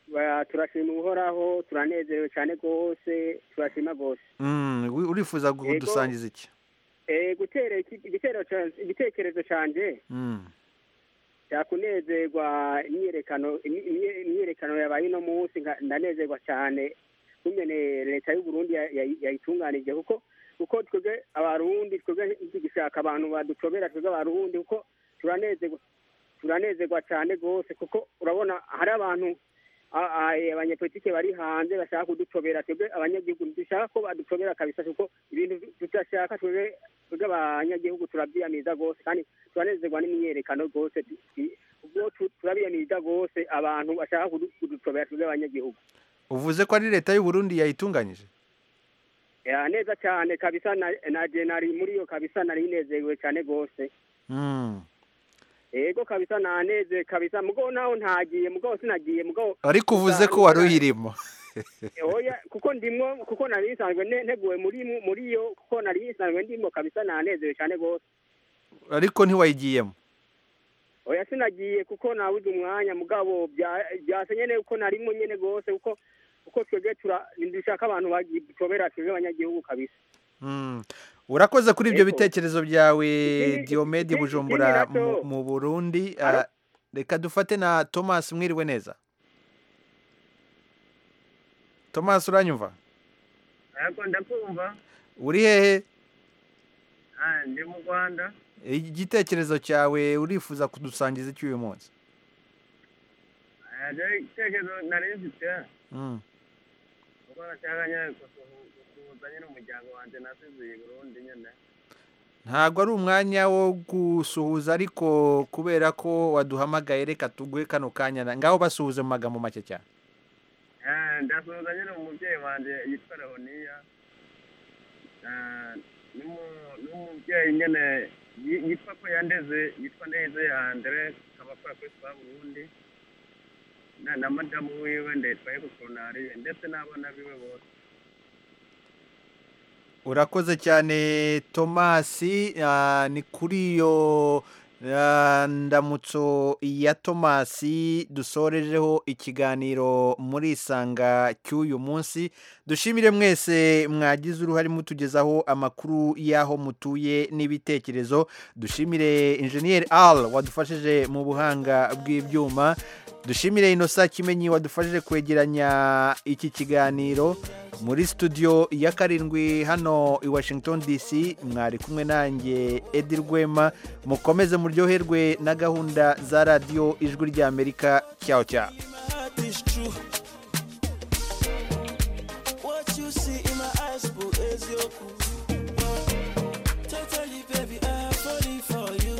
ba- turashima uhoraho turanezerewe cyane rwose turashima rwose Mm, wi- urifuza Yego. kudusangiza iki Eh, gutera iki- igitero ca- igitekerezo canje Mm. cyakunezerwa imyiyerekano imyi- imyi- imyiyerekano yabaye uno munsi nka- ndanezerwa cyane kumene leta y'u Burundi ya- ya- yayitunganije kuko kuko twebwe abarundi twebwe tugishaka abantu badutobera twebwe abarundi kuko turanezerwa turanezerwa cyane rwose kuko urabona hari abantu a- a- abanyepolitike bari hanze bashaka kudutobera twebwe abanyagihugu dushaka ko badutobera kabisa kuko ibintu tudashaka twebwe twebwe abanyagihugu turabyiyamiza rwose kandi turanezerwa n'imyiyerekano rwose tu- tu- ubwo tu- turabiyamiza rwose abantu bashaka kudu- kudutobera twebwe abanyagihugu uvuze ko ari leta y'u Burundi yayitunganyije Ya, neza cyane kabisa na, na je nari muri iyo kabisa nari nezerewe cyane rwose Mm. ego kabisa naneze kabisa mugabo naho ntagiye mugabo sinagiye mugabo ariko uvuze ko wari uyirimo oya kuko ndimwo kuko nari nsanzwe ne- nteguwe muri mu- muri yo kuko nari nsanzwe ndimo kabisa nanezerewe cyane rwose ariko ntiwayigiyemo oya sinagiye kuko nabuze umwanya mugabo bya- byase nyene uko narimo nyene rwose kuko kuko twebwe tura dushaka abantu bagitobera twebwe abanyagihugu kabisa Mm. urakoze kuri ibyo Yego. bitekerezo byawe Ikindi- Diomede ikindi- Bujumbura ikindi mu, nacyo- mu Burundi Ah, reka dufate na Thomas mwiriwe neza Thomas uranyumva ariko ndakumva uri hehe Ah, ndi mu rwanda igitekerezo cyawe urifuza kudusangiza iki uyu munsi Ah, rero igitekerezo nari mfite Mm. kuko nashaka nyine gusuhu- gusuhuza nyine umuryango wanjye nasize i burundi nyine ntabwo ari umwanya wo gusuhuza ariko kubera ko waduhamagaye reka tuguhe kano kanya na- ngaho basuhuze mu magambo make cyane Ah, ndasuhuza nyine umubyeyi wanjye yitwa leoniya Ah, n'umu- n'umubyeyi nyine yi- yitwa ko yandeze yitwa ndeze andre akaba akora kuri spa burundi na na madamu wiwe ndayitwaye ku koronariye ndetse n'abana biwe bose urakoze cyane tomasi ah, ni kuri iyo ah, ndamutso ya tomasi dusorejeho ikiganiro muri isanga cy'uyu munsi dushimire mwese mwagize uruhare mutugezaho amakuru y'aho mutuye n'ibitekerezo dushimire injeniyeri al wadufashije mu buhanga bw'ibyuma dushimire inosa kimenyi wadufashije kwegeranya iki kiganiro muri studio ya karindwi hano i washington dc mwari kumwe nanjye edi rwema mukomeze muryoherwe na gahunda za radiyo ijwi ry'amerika cyaho cyaho heart is true. What you see in my eyes, boo, is your cool. Totally, baby, I'm falling for you.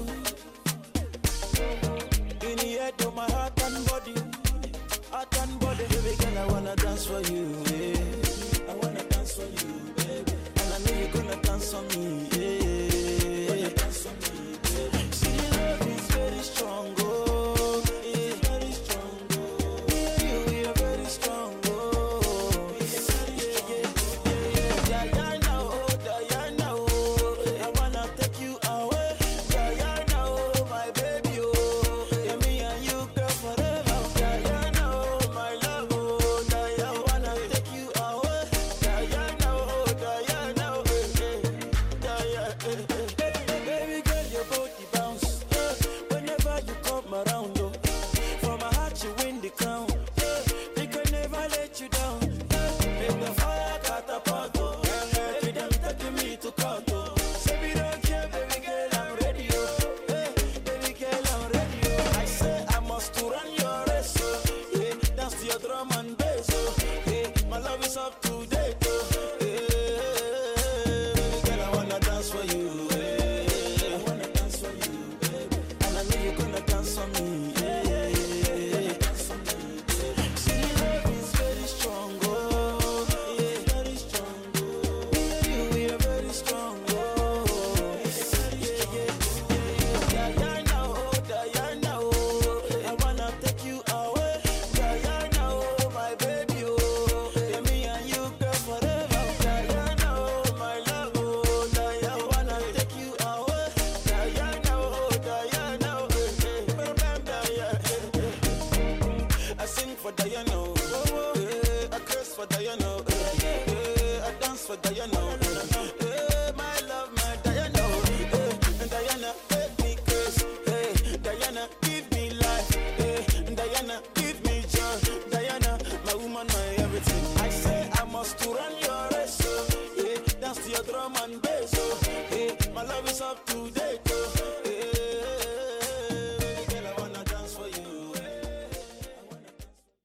In the head of my heart and body, heart and body, baby girl, I wanna dance for you. Yeah. I wanna dance for you, baby. And I know you're gonna dance for me. Yeah. Dance for me, baby. See, the love is very strong, oh, yeah, very strong. oh. Me and you, we are very strong, oh. Yeah, yeah, yeah, yeah. Diana, oh, Diana, oh, I wanna take you away. Diana, oh, my baby, oh, yeah, me and you, girl, forever. Diana, oh, my love, oh, Diana, I wanna take you away. Diana, oh, Diana, oh, eh, eh, Diana, eh, eh. Baby girl, your body bounce eh, whenever you come around. Oh. For my heart, you win the crown. eh, We can never let you down. eh. Make the fire catapult. Oh. Baby, them taking me to court. Oh. Say we don't care, baby girl, I'm ready. Oh. Eh, baby girl, I'm ready. Oh. I say I must to run your race. Oh. Yeah, dance to your drum and bass. Oh. Yeah, my love is up to date. Oh. Yeah, baby girl, I wanna dance for you. Yeah. I wanna dance for you, baby. And I know you're gonna dance for me. Yeah, yeah, yeah, yeah. See, love is very strong, oh, yeah, very strong, oh. Me and you, we are very strong, oh, yeah, yeah, yeah. Diana, oh, Diana, oh, I wanna take you away. Diana, oh, my baby, oh, yeah, me and you, girl, forever. Diana, oh, my love, oh, Diana, I wanna take you away. Diana, oh, Diana, oh, eh, eh, Diana, I sing for Diana, oh. for Guyana.